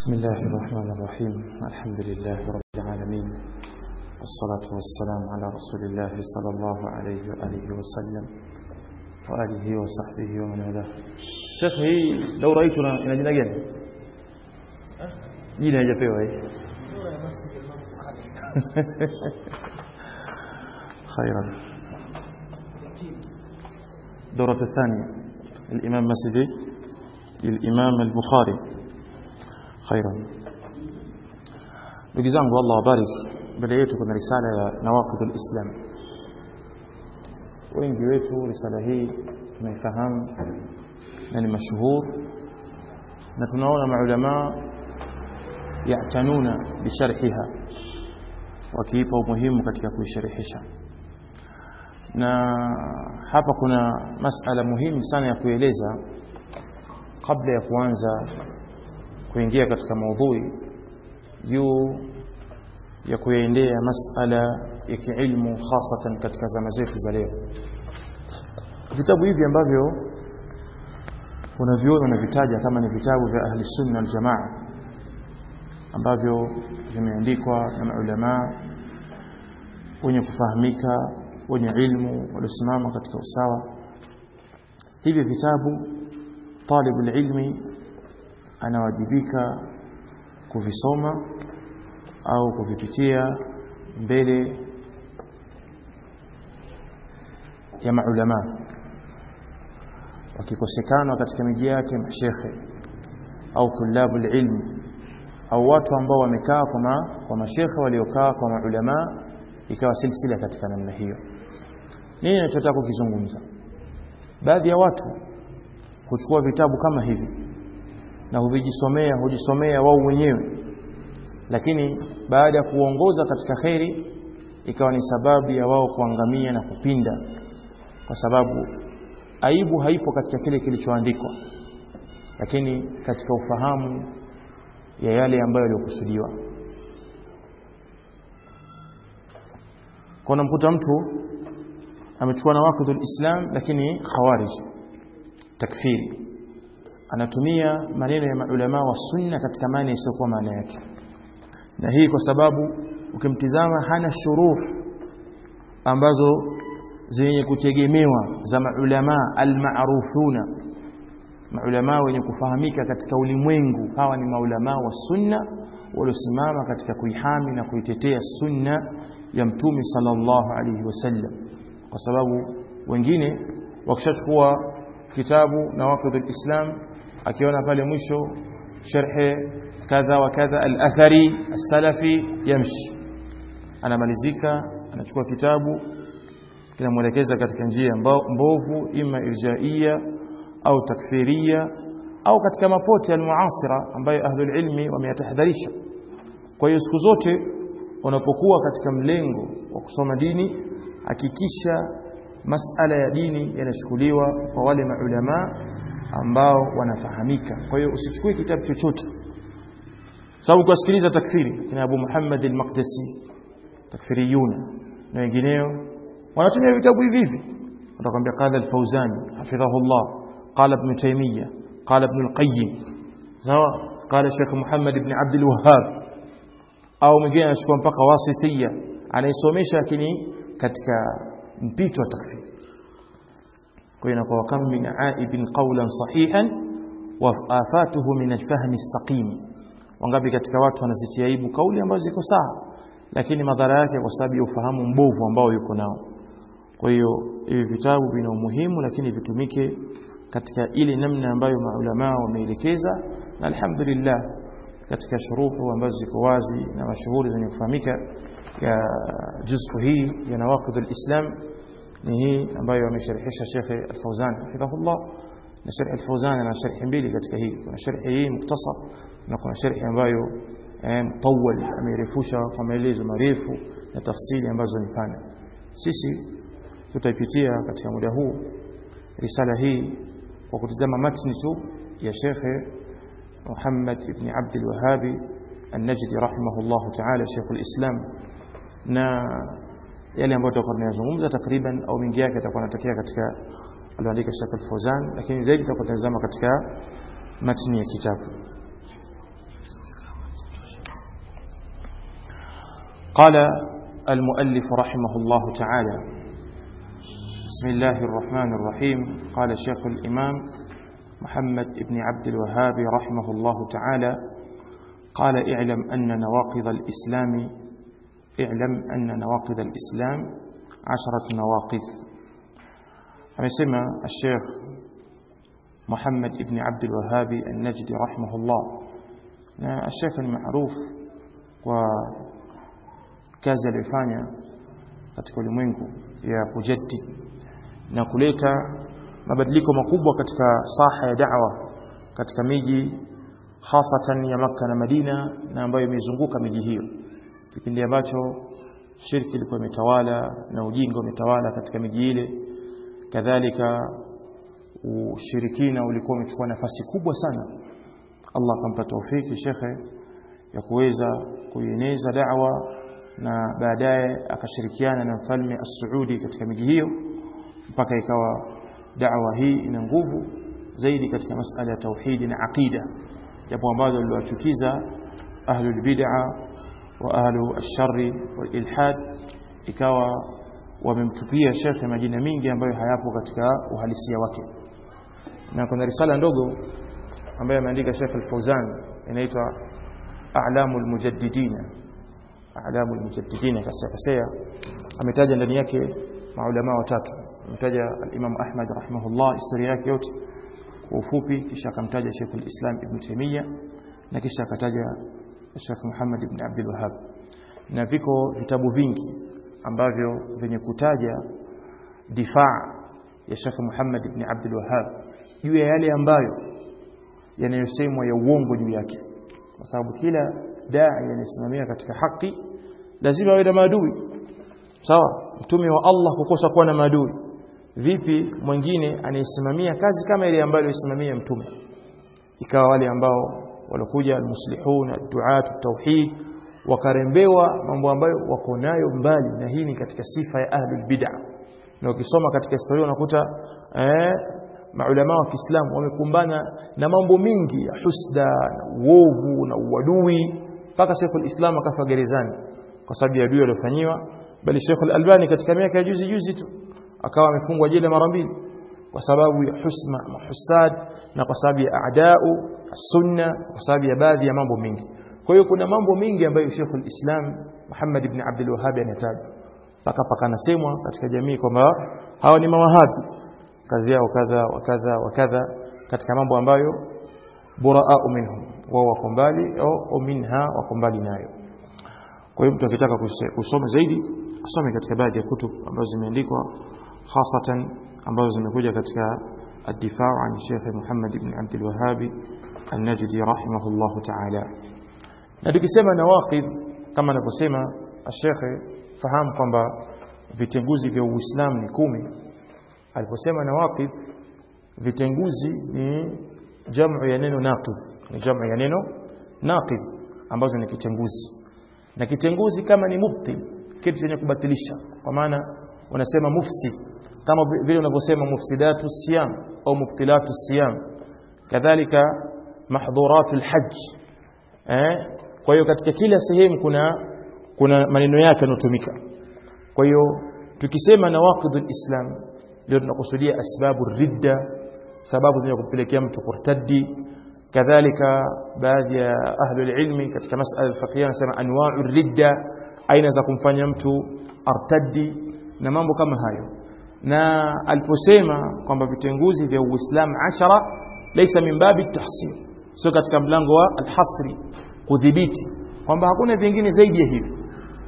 بسم الله الرحمن الرحيم الحمد لله رب العالمين والصلاة والسلام على رسول الله صلى الله عليه وآله وسلم وآله وصحبه ومن والاه Sheikh hii lau raituna ina jina gani? Jina haijapewa hii. خيرا دورة الثانية الإمام مسجد الإمام البخاري خيرا ndugu zangu Allah wabarik mbele yetu kuna risala ya nawaqidul islam wengi wetu risala hii tunaifahamu na ni mashuhur na tunaona maulama yatanuna bisharhiha wakiipa umuhimu katika kuisharhisha na hapa kuna masala muhimu sana ya kueleza kabla ya kuanza kuingia katika maudhui juu ya kuyaendea masala ya kiilmu hasatan katika zama zetu za leo vitabu hivi ambavyo unaviona unavitaja kama ni vitabu vya ahli sunna wal jamaa ambavyo vimeandikwa na maulamaa wenye kufahamika wenye ilmu waliosimama katika usawa hivi vitabu talibul ilmi anawajibika kuvisoma au kuvipitia mbele ya maulama wakikosekana katika miji yake mashekhe au tulabul ilmi au watu ambao wamekaa kwa ma, kwa mashekhe waliokaa kwa maulama ikawa silsila katika namna hiyo nini ninachotaka kukizungumza baadhi ya watu huchukua vitabu kama hivi na huvijisomea hujisomea wao wenyewe lakini baada ya kuongoza katika kheri ikawa ni sababu ya wao kuangamia na kupinda kwa sababu aibu haipo katika kile kilichoandikwa lakini katika ufahamu ya yale ambayo yaliokusudiwa kuna mkuta mtu amechukua na waqidul islam lakini khawarij takfiri anatumia maneno ya maulama wa sunna katika maana isiyokuwa maana yake na hii kwa sababu ukimtizama hana shuruh ambazo zenye kutegemewa za maulama almarufuna maulama wenye kufahamika katika ulimwengu hawa ni maulama wa sunna waliosimama katika kuihami na kuitetea sunna ya mtume sallallahu alaihi wasallam kwa sababu wengine wakishachukua kitabu na waqidul islam akiona pale mwisho sharhe kadha wa kadha al-athari as-salafi yamshi anamalizika anachukua kitabu kinamwelekeza katika njia mbovu ima irjaia au takfiria au katika mapote al-muasira ambayo ahlul ilmi wameyatahadharisha kwa hiyo siku zote unapokuwa katika mlengo wa kusoma dini hakikisha masala ya dini yanachukuliwa kwa wale maulama ambao wanafahamika kwa hiyo usichukue kitabu chochote sababu kusikiliza takfiri kina Abu Muhammad al-Maqdisi takfiriyuna na wengineo wanatumia vitabu hivi hivi watakwambia qala al-Fawzani hafidhahullah qala ibn Taymiyyah qala ibn al-Qayyim sawa qala Sheikh Muhammad ibn Abd al-Wahhab au mwingine anachukua mpaka wasitiya anaisomesha lakini katika mpito wa takfiri kwa hiyo inakuwa kam min aibin qawlan sahihan wa afatuhu min alfahmi as-saqim wangapi katika watu wanazitia aibu kauli ambazo ziko sawa lakini madhara yake kwa sababu ya ufahamu mbovu ambao yuko nao kwa hiyo hivi vitabu vina umuhimu lakini vitumike katika ile namna ambayo maulama wameelekeza na alhamdulillah katika shuruhu ambazo ziko wazi na mashuhuri zenye kufahamika ya juzfu hii ya nawaqid al-islam ni hii ambayo amesharhisha Sheikh Al-Fauzan hafidhahullah na Sheikh Al-Fauzan ana sharhi mbili katika hii kuna sharhi hii muktasar na kuna sharhi ambayo mtawal amerefusha kwa maelezo marefu na tafsiri ambazo ni pana sisi tutaipitia katika muda huu risala hii kwa kutizama matni tu ya Sheikh Muhammad ibn Abd al-Wahhab النجدي رحمه الله تعالى شيخ الإسلام na yale ambayo tutakuwa tunayazungumza takriban au mingi yake atakuwa anatokea katika aliandika Sheikh Al-Fawzan lakini zaidi tutakuwa tunazama katika matni ya kitabu قال المؤلف رحمه الله تعالى بسم الله الرحمن الرحيم قال شيخ الإمام محمد بن عبد الوهاب رحمه الله تعالى قال اعلم أن نواقض الإسلام اعلم أن نواقض الإسلام عشرة نواقض amesema الشيخ محمد بن عبد الوهاب النجدي رحمه الله na الشيخ المعروف kwa kazi aliyofanya katika ulimwengu ya kujaddid na kuleta mabadiliko makubwa katika saha ya da'wa katika miji hasatan ya Makka na Madina na ambayo imezunguka miji hiyo kipindi ambacho shirki ilikuwa imetawala na ujinga umetawala katika miji ile kadhalika ushirikina ulikuwa umechukua nafasi kubwa sana Allah akampa taufiki shekhe ya kuweza kuieneza da'wa na baadaye akashirikiana na mfalme as-Saudi katika miji hiyo mpaka ikawa da'wa hii ina nguvu zaidi katika masala ya tauhidi na aqida jambo ambalo liliwachukiza ahlul bid'a wa ahlu ash-sharri wal ilhad ikawa wamemtupia shekhe majina mingi ambayo hayapo katika uhalisia wake na kuna risala ndogo ambayo ameandika Sheikh Al-Fauzan inaitwa A'lamul Mujaddidin A'lamul Mujaddidin kasafasea ametaja ndani yake maulama watatu ametaja al-Imam Ahmad rahimahullah historia yake yote kwa ufupi kisha akamtaja Sheikh al-Islam Ibn Taymiyyah na kisha akataja Sheikh Muhammad ibn Abdul Wahhab na viko vitabu vingi ambavyo venye kutaja difaa ya Sheikh Muhammad ibn Abdul Wahhab juu ya yale ambayo yanayosemwa ya uongo juu yake kwa sababu kila dai anayesimamia katika haki lazima awe na maadui sawa mtume wa Allah kukosa kuwa na maadui vipi mwingine anayesimamia kazi kama ile ambayo alisimamia mtume ikawa wale ambao walikuja almuslihun adduat tauhid wakarembewa mambo ambayo wako nayo mbali na hii ni katika sifa ya ahlul bid'ah na ukisoma katika historia unakuta eh, maulama wa Kiislamu wamekumbana na mambo mingi ya husda na uovu na uadui mpaka Sheikhul Islam akafa gerezani kwa sababu ya adui aliyofanyiwa bali Sheikhul Albani katika miaka ya juzi juzi tu akawa amefungwa jela mara mbili kwa sababu ya husma mahusad na kwa sababu ya aadau sunna kwa sababu ya baadhi ya mambo mengi kwa hiyo kuna mambo mengi ambayo Sheikhul Islam Muhammad ibn Abdul Wahhab anataja paka paka nasemwa katika jamii kwamba hawa ni mawahabi kazi yao kadha wa kadha wa kadha katika mambo ambayo buraau minhum wao wako mbali au minha wako mbali nayo kwa hiyo mtu akitaka kusoma zaidi kusome katika baadhi ya kutub ambazo zimeandikwa hasatan ambazo zimekuja katika الدفاع عن الشيخ محمد بن عبد الوهاب النجدي رحمه الله تعالى na tukisema nawaqid kama anavyosema الشيخ fahamu kwamba vitenguzi vya Uislamu ni kumi aliposema nawaqid vitenguzi ni jamu ya neno naqid ni jamu ya neno naqid ambazo ni kitenguzi na kitenguzi kama ni mubtil kitu chenye kubatilisha kwa maana unasema mufsid kama vile unavyosema mufsidatu siyam au mubtilatu siyam kadhalika mahdhuratu alhajj eh kwa hiyo katika kila sehemu kuna kuna maneno yake yanotumika kwa hiyo tukisema nawaqidul islam ndio tunakusudia asbabu ridda sababu zinazopelekea mtu kurtaddi kadhalika baadhi ya ahli ilmi katika masala al-fiqhiyya wanasema anwa'u ridda aina za kumfanya mtu artaddi na mambo kama hayo na aliposema kwamba vitenguzi vya Uislamu ashara laysa min babi tahsin sio katika mlango wa alhasri kudhibiti kwamba hakuna vingine zaidi ya hivi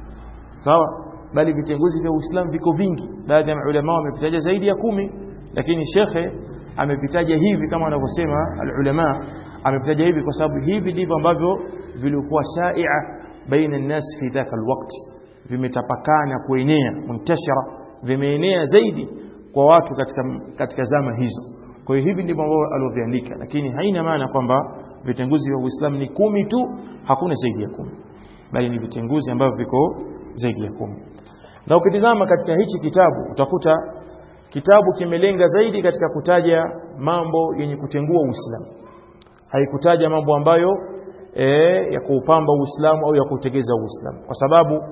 sawa bali vitenguzi vya Uislamu viko vingi baadhi ya maulama wamevitaja zaidi ya kumi lakini shekhe amevitaja hivi kama wanavyosema alulama amevitaja hivi kwa sababu hivi ndivyo ambavyo vilikuwa shaia baina an-nas fi dhaka alwaqt vimetapakana kuenea muntashara vimeenea zaidi kwa watu katika katika zama hizo kwa hiyo hivi ndivyo ambavyo alivyoandika lakini haina maana kwamba vitenguzi vya Uislamu ni kumi tu hakuna zaidi ya kumi bali ni vitenguzi ambavyo viko zaidi ya kumi na ukitizama katika hichi kitabu utakuta kitabu kimelenga zaidi katika kutaja mambo yenye kutengua Uislamu haikutaja mambo ambayo e, ya kuupamba Uislamu au ya kutegeza Uislamu kwa sababu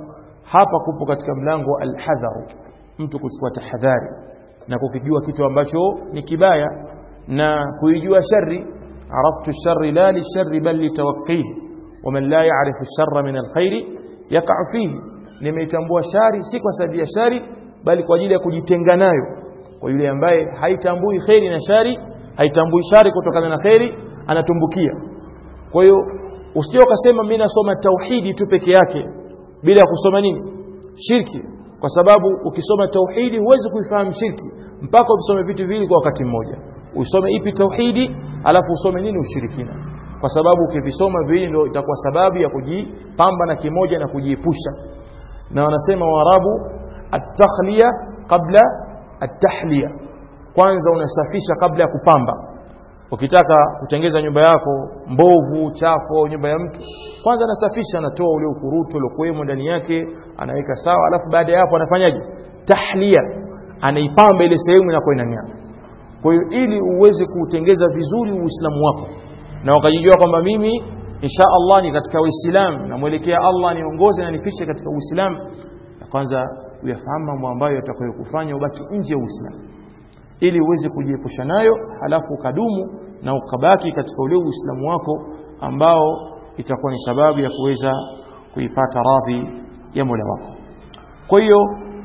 hapa kupo katika mlango wa alhadharu mtu kuchukua tahadhari na kukijua kitu ambacho ni kibaya na kuijua shari araftu shari la lishari bal litawaqqihi waman la ya'rifu sharra min alkhairi yaqa'u fihi nimeitambua shari si kwa sababu ya shari bali kwa ajili ya kujitenga nayo kwa yule ambaye haitambui khairi na shari haitambui shari kutokana na khairi anatumbukia kwa hiyo usije ukasema mimi nasoma tauhidi tu peke yake bila ya kusoma nini shirki kwa sababu ukisoma tauhidi huwezi kuifahamu shirki mpaka usome vitu viwili kwa wakati mmoja usome ipi tauhidi alafu usome nini ushirikina kwa sababu ukivisoma viwili ndio itakuwa sababu ya kujipamba na kimoja na kujiepusha na wanasema waarabu at-takhliya qabla at-tahliya kwanza unasafisha kabla ya kupamba ukitaka kutengeza nyumba yako mbovu chafu nyumba ya mtu kwanza anasafisha anatoa ule ukurutu uliokuwemo ndani yake anaweka sawa alafu baada ya hapo anafanyaje tahlia anaipamba ile sehemu inakuwa inang'aa kwa hiyo ili uweze kuutengeza vizuri uislamu wako na ukajijua kwamba mimi insha Allah ni katika uislamu namwelekea Allah niongoze na nifiche katika uislamu na kwanza uyafahamu mambo ambayo yatakayokufanya ubaki nje ya uislamu ili uweze kujiepusha nayo halafu ukadumu na ukabaki katika ule uislamu wako ambao itakuwa ni sababu ya kuweza kuipata radhi ya Mola wako kwa hiyo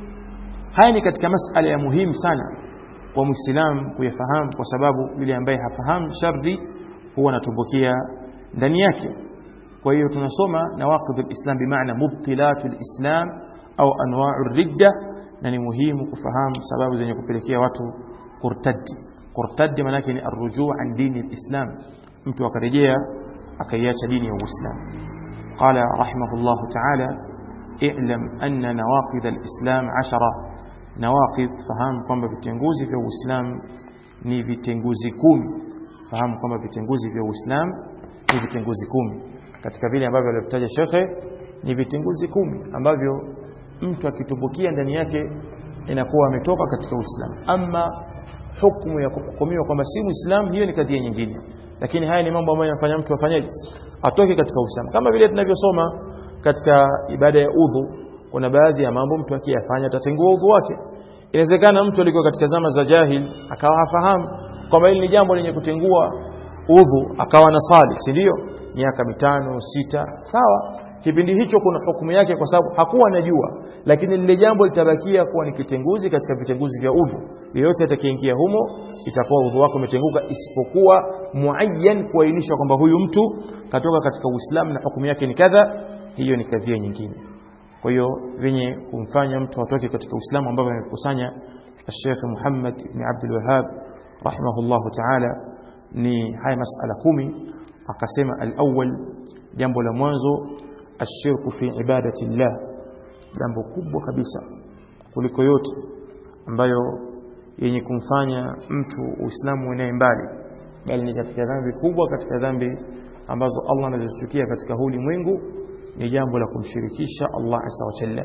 haya ni katika masala ya muhimu sana kwa muislamu kuyafahamu kwa sababu yule ambaye hafahamu sharri huwa anatumbukia ndani yake kwa hiyo tunasoma nawaqidul islam bimaana mubtilatul islam au anwa'ur ridda na ni muhimu kufahamu sababu zenye kupelekea watu kurtadi kurtadi maana yake ni arrujuu an dini alislam mtu akarejea akaiacha dini ya uislamu qala rahimahullah ta'ala i'lam anna nawaqid alislam 10 nawaqid fahamu kwamba vitenguzi vya uislamu ni vitenguzi kumi fahamu kwamba vitenguzi vya uislamu ni vitenguzi kumi katika vile ambavyo alivyotaja shekhe ni vitenguzi kumi ambavyo mtu akitumbukia ndani yake inakuwa ametoka katika Uislamu. Ama hukumu ya kuhukumiwa kwamba si Muislamu, hiyo ni kadhia nyingine, lakini haya ni mambo ambayo yanafanya mtu afanyaje, atoke katika Uislamu, kama vile tunavyosoma katika ibada ya udhu. Kuna baadhi ya mambo mtu akiyafanya atatengua udhu wake. Inawezekana mtu alikuwa katika zama za jahil akawa hafahamu kwamba hili ni jambo lenye kutengua udhu, akawa na sali, si ndio? Miaka mitano sita, sawa kipindi hicho kuna hukumu yake kwa sababu hakuwa anajua lakini lile jambo litabakia kuwa ni kitenguzi katika vitenguzi vya udhu yeyote atakayeingia humo itakuwa udhu wako umetenguka isipokuwa muayyan kuainisha kwamba huyu mtu katoka katika Uislamu na hukumu yake ni kadha hiyo ni kadhia nyingine kwa hiyo venye kumfanya mtu atoke katika Uislamu ambavyo amekusanya Sheikh Muhammad ibn Abdul Wahhab rahimahullahu ta'ala ni haya masala kumi akasema al-awwal jambo la mwanzo ashirku fi ibadati llah jambo kubwa kabisa kuliko yote ambayo yenye kumfanya mtu uislamu uenee mbali bali ni katika dhambi kubwa katika dhambi ambazo Allah anazichukia katika huu ulimwengu ni jambo la kumshirikisha Allah azza wa jalla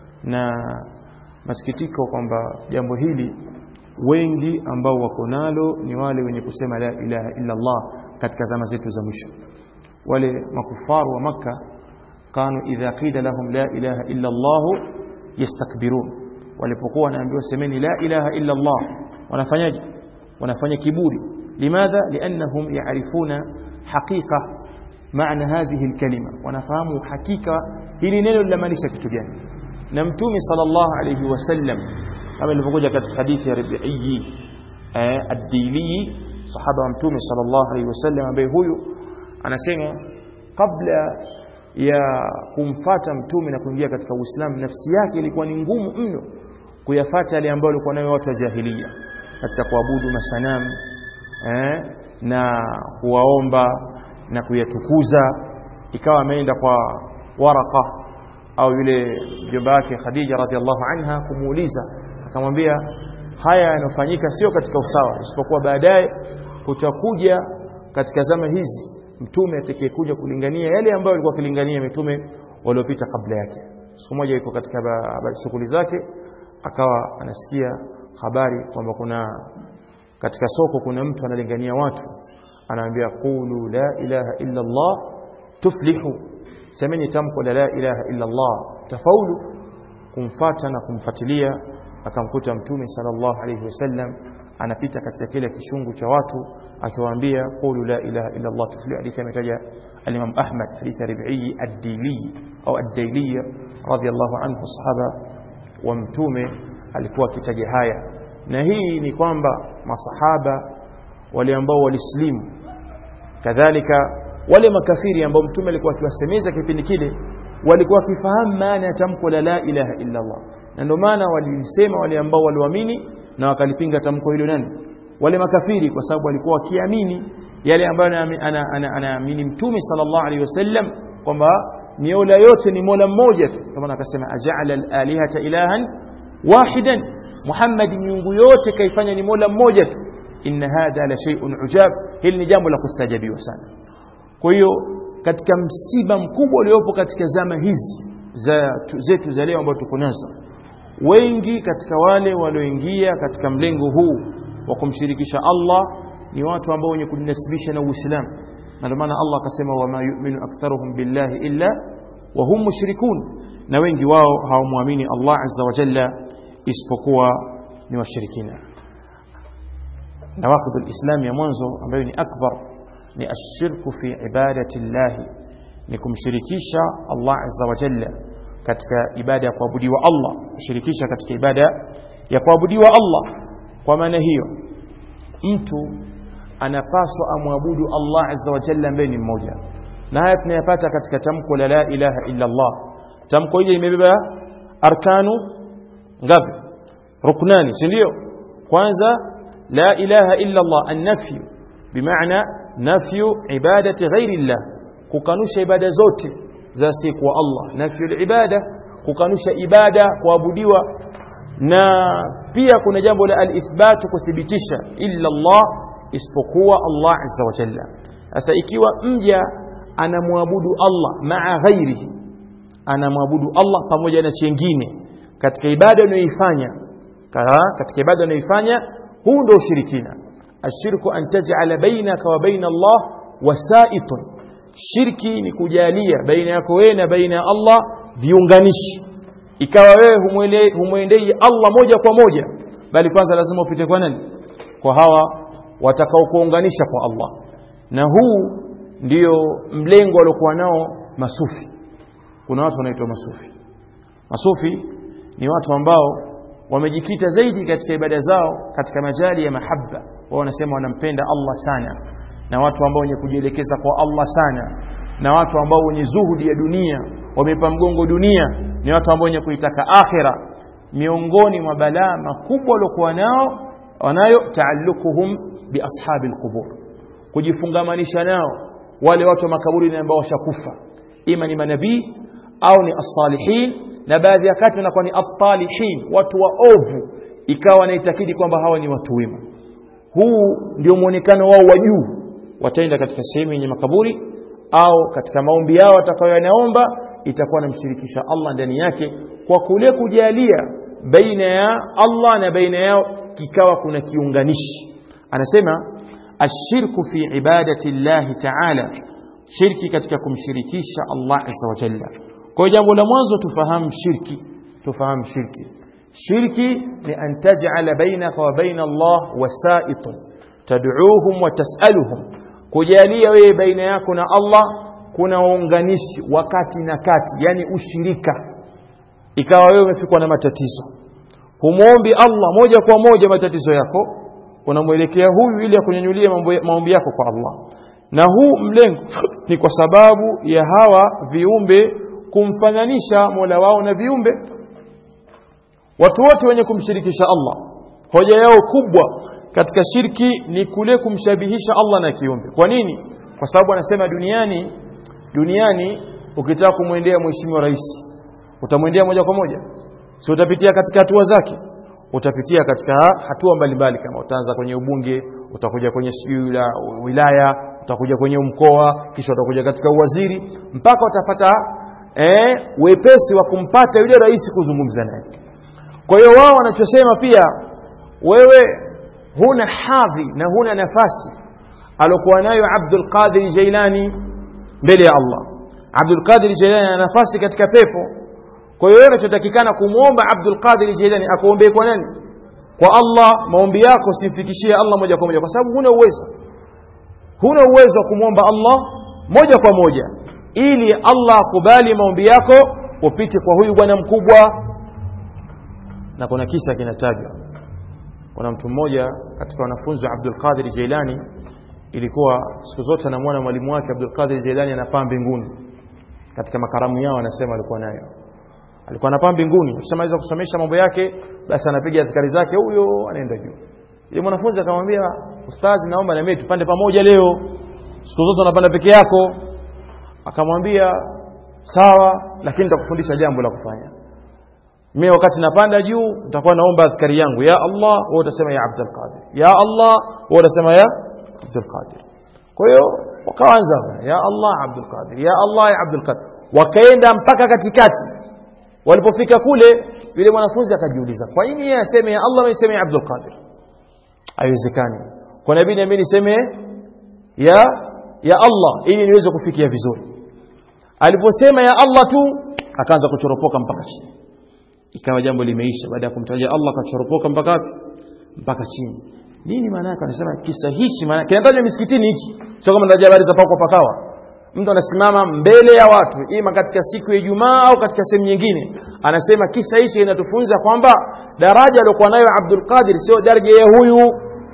na masikitiko kwamba jambo hili wengi ambao wako nalo ni wale wenye kusema la ilaha illa Allah katika zama zetu za mwisho wale makufaru wa maka kanu idha qila lahum la ilaha illa Allah yastakbirun walipokuwa wanaambiwa semeni la ilaha illa Allah wanafanyaje wanafanya kiburi limadha liannahum yaarifuna haqiqa maana hadhihi alkalima wanafahamu hakika hili neno linamaanisha kitu gani na mtume sallallahu alayhi wasallam kama ilivyokuja katika hadithi ya Rabi'i ad-Dili sahaba wa mtume sallallahu alayhi wasallam ambaye huyu anasema kabla ya kumfata mtume na kuingia katika Uislamu nafsi yake ilikuwa ni ngumu mno kuyafata yale ambayo walikuwa nayo watu wa jahiliya katika kuabudu masanamu eh, na kuwaomba na kuyatukuza ikawa ameenda kwa Waraka au yule mjomba wake Khadija radhiallahu anha kumuuliza akamwambia haya yanofanyika sio katika usawa isipokuwa baadaye kutakuja katika zama hizi mtume atakayekuja kulingania yale ambayo alikuwa akilingania mitume waliopita kabla yake siku moja yuko katika shughuli zake akawa anasikia habari kwamba kuna katika soko kuna mtu analingania watu anaambia qulu la ilaha illa Allah tuflihu semeni tamko la la ilaha illa Allah tafaulu kumfata na kumfuatilia akamkuta mtume sallallahu alayhi wasallam anapita katika kile kishungu cha watu akiwaambia qulu la ilaha illa Allah tuflihu hadithi ametaja al-Imam Ahmad hadithi ya Rabi'i ad-Dili au ad-Daili radiyallahu anhu sahaba wa mtume alikuwa akitaja haya na hii ni kwamba masahaba wale ambao walislimu kadhalika wale makafiri ambao mtume alikuwa akiwasemeza kipindi kile walikuwa wakifahamu maana ya tamko la la ilaha illa Allah na ndio maana walisema wale ambao waliamini na wakalipinga tamko hilo nani wale makafiri kwa sababu walikuwa wakiamini yale ambayo anaamini mtume sallallahu alaihi wasallam kwamba miola yote ni mola mmoja tu kama akasema aja'ala al-alihata ilahan wahidan Muhammad miungu yote kaifanya ni mola mmoja tu inna hadha la shay'un ujab hili ni jambo la kustajabiwa sana kwa hiyo katika msiba mkubwa uliopo katika zama hizi za zetu za leo ambazo tuko nazo wengi katika wale walioingia katika mlengo huu wa kumshirikisha Allah ni watu ambao wenye kujinasibisha na Uislamu na ndio maana Allah akasema wama yu'minu aktharuhum billahi illa wa hum mushrikun na wengi wao hawamwamini Allah azza wa jalla isipokuwa ni washirikina nawaqid alislam ya mwanzo ambayo ni akbar ni ashirku fi ibadati llahi ni kumshirikisha Allah azza wa jalla katika ibada ya kuabudiwa Allah kushirikisha katika ibada ya kuabudiwa Allah kwa maana hiyo mtu anapaswa amwabudu Allah azza wa jalla ambaye ni mmoja na haya tunayapata katika tamko la la ilaha illa Allah tamko hili limebeba arkanu ngapi ruknani si ndio kwanza la ilaha illa Allah an-nafy bimaana nafyu ibadati ghairi Allah kukanusha ibada zote za siku wa Allah nafyu ibada kukanusha ibada kuabudiwa na pia kuna jambo la al-ithbat kuthibitisha illa Allah isipokuwa Allah azza wa jalla sasa ikiwa mja anamwabudu Allah maa ghairihi anamwabudu Allah pamoja na chengine katika ibada anayoifanya katika ibada anayoifanya huu ndio ushirikina ashirku an taj'ala bainaka wa baina Allah wasaitun shirki ni kujalia baina yako wewe na baina ya Allah viunganishi ikawa wewe humwendei Allah moja kwa moja bali kwanza lazima upite kwa nani kwa hawa watakao kuunganisha kwa Allah na huu ndio mlengo waliokuwa nao masufi kuna watu wanaitwa masufi masufi ni watu ambao wamejikita zaidi katika ibada zao katika majali ya mahaba wao wanasema wanampenda Allah sana na watu ambao wenye kujielekeza kwa Allah sana na watu ambao wenye zuhudi ya dunia wamepa mgongo dunia ni watu ambao wenye kuitaka akhira miongoni mwa balaa makubwa waliokuwa nao wanayo taallukuhum bi ashabi alqubur kujifungamanisha nao wale watu wa makaburi ambao washakufa ima ni manabii au ni as-salihin na baadhi ya kati wanakuwa ni at-talihin watu waovu ikawa wanaitakidi kwamba hawa ni watu wema huu ndio muonekano wao wa juu wataenda katika sehemu yenye makaburi au katika maombi yao watakayoyaomba itakuwa namshirikisha Allah ndani yake kwa kule kujalia baina ya Allah na baina yao kikawa kuna kiunganishi anasema ashirku fi ibadati Allah ta'ala shirki katika kumshirikisha Allah azza wa jalla kwa jambo la mwanzo tufahamu shirki tufahamu shirki shirki ni an taj'ala bainaka wa baina Allah wasa'itun tad'uuhum wa tas'aluhum kujalia wewe baina yako na Allah kuna waunganishi wakati na kati yani ushirika ikawa wewe umefikwa na matatizo humwombi Allah moja kwa moja matatizo yako unamwelekea huyu ili akunyanyulie maombi yako kwa Allah na huu mlengo ni kwa sababu ya hawa viumbe kumfananisha Mola wao na viumbe watu wote wenye kumshirikisha Allah hoja yao kubwa katika shirki ni kule kumshabihisha Allah na kiumbe kwa nini kwa sababu anasema duniani duniani ukitaka kumwendea mheshimiwa rais utamwendea moja kwa moja si utapitia katika hatua zake utapitia katika hatua mbalimbali kama utaanza kwenye ubunge utakuja kwenye sijui la wilaya utakuja kwenye mkoa kisha utakuja katika uwaziri mpaka utapata eh, wepesi wa kumpata yule rais kuzungumza naye kwa hiyo wao wanachosema pia wewe huna hadhi na huna nafasi alokuwa nayo Abdul Qadir Jailani mbele ya Allah Abdul Qadir Jailani ana nafasi katika pepo kwa kwa hiyo unachotakikana kumwomba Abdul Qadir Jilani akuombee kwa nani kwa Allah maombi yako simfikishie Allah moja kwa moja kwa sababu huna uwezo huna uwezo wa kumwomba Allah moja kwa moja ili Allah akubali maombi yako upite kwa huyu bwana mkubwa na kuna kisa kinatajwa kuna mtu mmoja katika wanafunzi wa Abdul Qadir Jailani ilikuwa siku zote anamwona mwalimu wake Abdul Qadir Jailani anapaa mbinguni katika makaramu yao anasema alikuwa nayo alikuwa anapaa mbinguni akishamaliza kusomesha mambo yake basi anapiga adhikari zake huyo anaenda juu ile mwanafunzi akamwambia ustazi naomba na mimi tupande pamoja leo siku zote unapanda peke yako akamwambia sawa lakini nitakufundisha jambo la kufanya mimi wakati napanda juu nitakuwa naomba adhkari yangu ya Allah wewe utasema ya Abdul Qadir ya Allah wewe utasema ya Abdul Qadir kwa hiyo wakaanza ya Allah Abdul Qadir ya Allah ya Abdul Qadir wakaenda mpaka katikati walipofika kule yule mwanafunzi akajiuliza kwa nini yeye aseme ya Allah mimi niseme ya Abdul Qadir haiwezekani kwa nabii na mimi niseme ya ya Allah ili niweze kufikia vizuri aliposema ya Allah tu akaanza kuchoropoka mpaka chini ikawa jambo limeisha baada ya kumtaja Allah akachoropoka mpaka wapi mpaka chini nini maana yake anasema kisa hichi maana kinatajwa misikitini hichi sio kama ndaja habari za pako pakawa mtu anasimama mbele ya watu ima katika siku ya Ijumaa au katika sehemu nyingine anasema kisa hichi kinatufunza kwamba daraja aliyokuwa nayo Abdul Qadir sio daraja ya huyu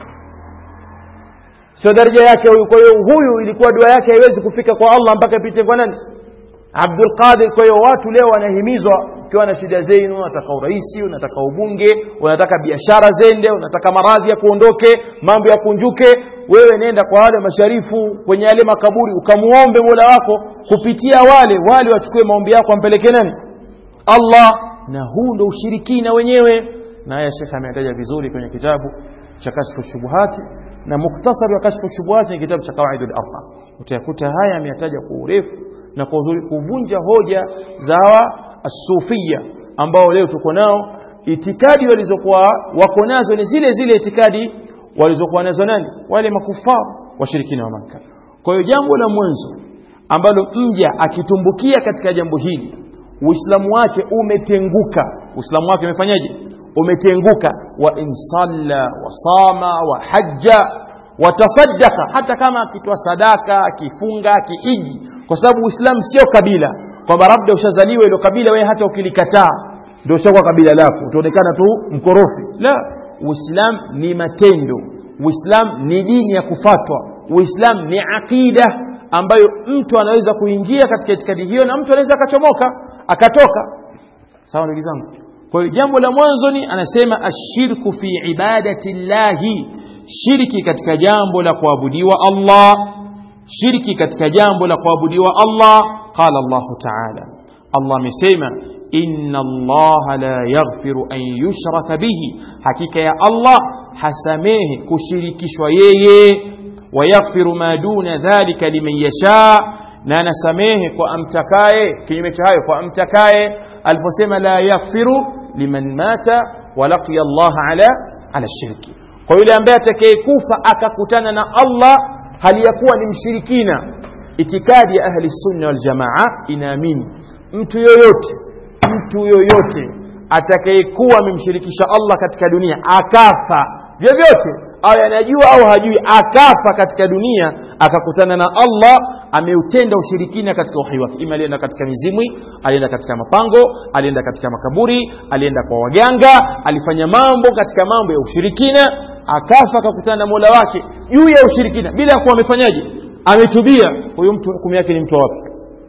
sio daraja yake huyu kwa hiyo huyu ilikuwa dua yake haiwezi kufika kwa Allah mpaka ipite kwa nani Abdul Qadir kwa hiyo watu leo wanahimizwa ukiwa na shida zenu unataka uraisi unataka ubunge unataka biashara zende unataka maradhi ya kuondoke mambo ya kunjuke wewe nenda kwa wale masharifu kwenye yale makaburi ukamuombe Mola wako kupitia wale wale wachukue maombi yako ampeleke nani Allah na huu ndo ushirikina wenyewe na haya Sheikh ametaja vizuri kwenye kitabu cha kashfu shubuhati na muktasari wa kashfu shubuhati ni kitabu cha kawaidul arba utayakuta haya ameyataja kwa urefu na kwa uzuri kuvunja hoja za asufia ambao leo tuko nao itikadi walizokuwa wako nazo ni zile zile itikadi walizokuwa nazo nani wale makufar washirikina wa Makka kwa hiyo jambo la mwanzo ambalo mja akitumbukia katika jambo hili uislamu wake umetenguka uislamu wake umefanyaje umetenguka wa insalla wa sama wa hajja watasaddaka hata kama akitoa sadaka akifunga akiiji kwa sababu uislamu sio kabila kwamba labda ushazaliwa ilo kabila wewe hata ukilikataa ndio ushakuwa kabila lako utaonekana tu mkorofi la uislam ni matendo uislam ni dini ya kufatwa uislam ni aqida ambayo mtu anaweza kuingia katika itikadi hiyo na mtu anaweza akachomoka akatoka sawa ndugu zangu kwa hiyo jambo la mwanzo ni anasema ashirku fi ibadati llahi shirki katika jambo la kuabudiwa Allah shirki katika jambo la kuabudiwa Allah qala Allah ta'ala Allah amesema inna Allah la yaghfiru an yushraka bihi hakika ya Allah hasamehe kushirikishwa yeye wa yaghfiru ma duna dhalika liman yasha na anasamehe kwa amtakaye kinyume cha hayo kwa amtakaye aliposema la yaghfiru liman mata wa laqiya Allah ala ala shirki kwa yule ambaye atakayekufa akakutana na Allah hali ya kuwa ni mshirikina itikadi ya ahli sunna wal jamaa inaamini mtu yoyote mtu yoyote atakayekuwa amemshirikisha Allah katika dunia akafa vyovyote au anajua au hajui akafa katika dunia akakutana na Allah ameutenda ushirikina katika uhai wake ima alienda katika mizimwi alienda katika mapango alienda katika makaburi alienda kwa waganga alifanya mambo katika mambo ya ushirikina akafa akakutana na Mola wake juu ya ushirikina bila kuwa amefanyaje ametubia huyo mtu hukumu yake ni mtu wapi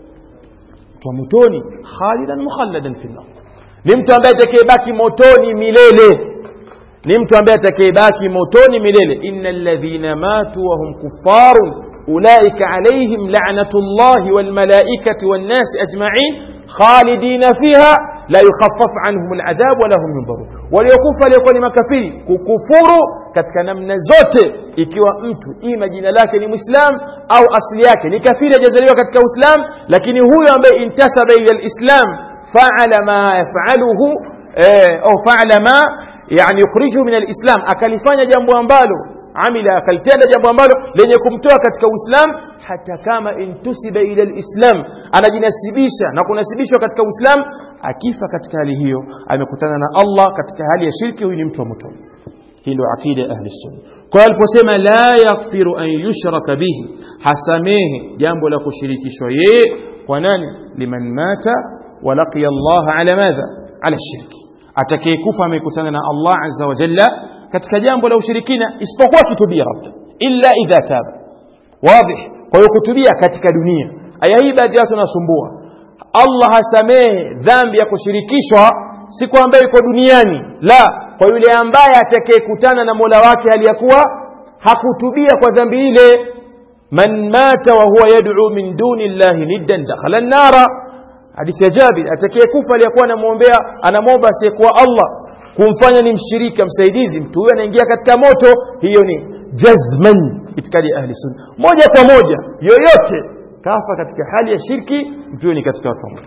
mtu wa motoni khalidan mukhalladan fi nar ni mtu ambaye atakayebaki motoni milele ni mtu ambaye atakayebaki motoni milele innal ladhina matu wa hum kuffarun ulaika alaihim la'natullahi wal malaikati wan nasi ajma'in khalidina fiha la yukhaffaf anhum al'adhab wa lahum yunzarun waliokufa waliokuwa ni makafiri kukufuru katika namna zote ikiwa mtu ima jina lake ni muislam au asili yake ni kafiri hajazaliwa katika uislam lakini huyo ambaye intasaba ila alislam fa'ala ma yaf'aluhu au fa'ala ma yani yukhrijuhu min alislam akalifanya jambo ambalo amila akalitenda jambo ambalo lenye kumtoa katika uislam hata kama intusiba ila alislam anajinasibisha na kunasibishwa katika uislam akifa katika hali hiyo amekutana na Allah katika hali ya shirki huyu ni mtu wa motoni hii ndio akida ya ahli sunna kwa hiyo aliposema la yaghfiru an yushraka bihi hasamehe jambo la kushirikishwa yeye kwa nani liman mata wa laqiya Allah ala madha ala shirki atakayekufa amekutana na Allah azza wa jalla katika jambo la ushirikina isipokuwa kitubia labda illa idha taba wazi kwa hiyo kutubia katika dunia aya hii baadhi ya watu wanasumbua Allah hasamehe dhambi ya kushirikishwa siku ambayo iko duniani la kwa yule ambaye atakayekutana na Mola wake hali ya kuwa hakutubia kwa dhambi ile man mata wa huwa yad'u min duni llahi niddan dakhala an-nara hadithi ya Jabir atakayekufa aliyakuwa anamwombea anamwomba asiyekuwa Allah kumfanya ni mshirika msaidizi mtu huyo anaingia katika moto hiyo ni jazman itikadi ya ahli sunna moja kwa moja yoyote kafa katika hali ya shirki mtu huyo ni katika watu wa moto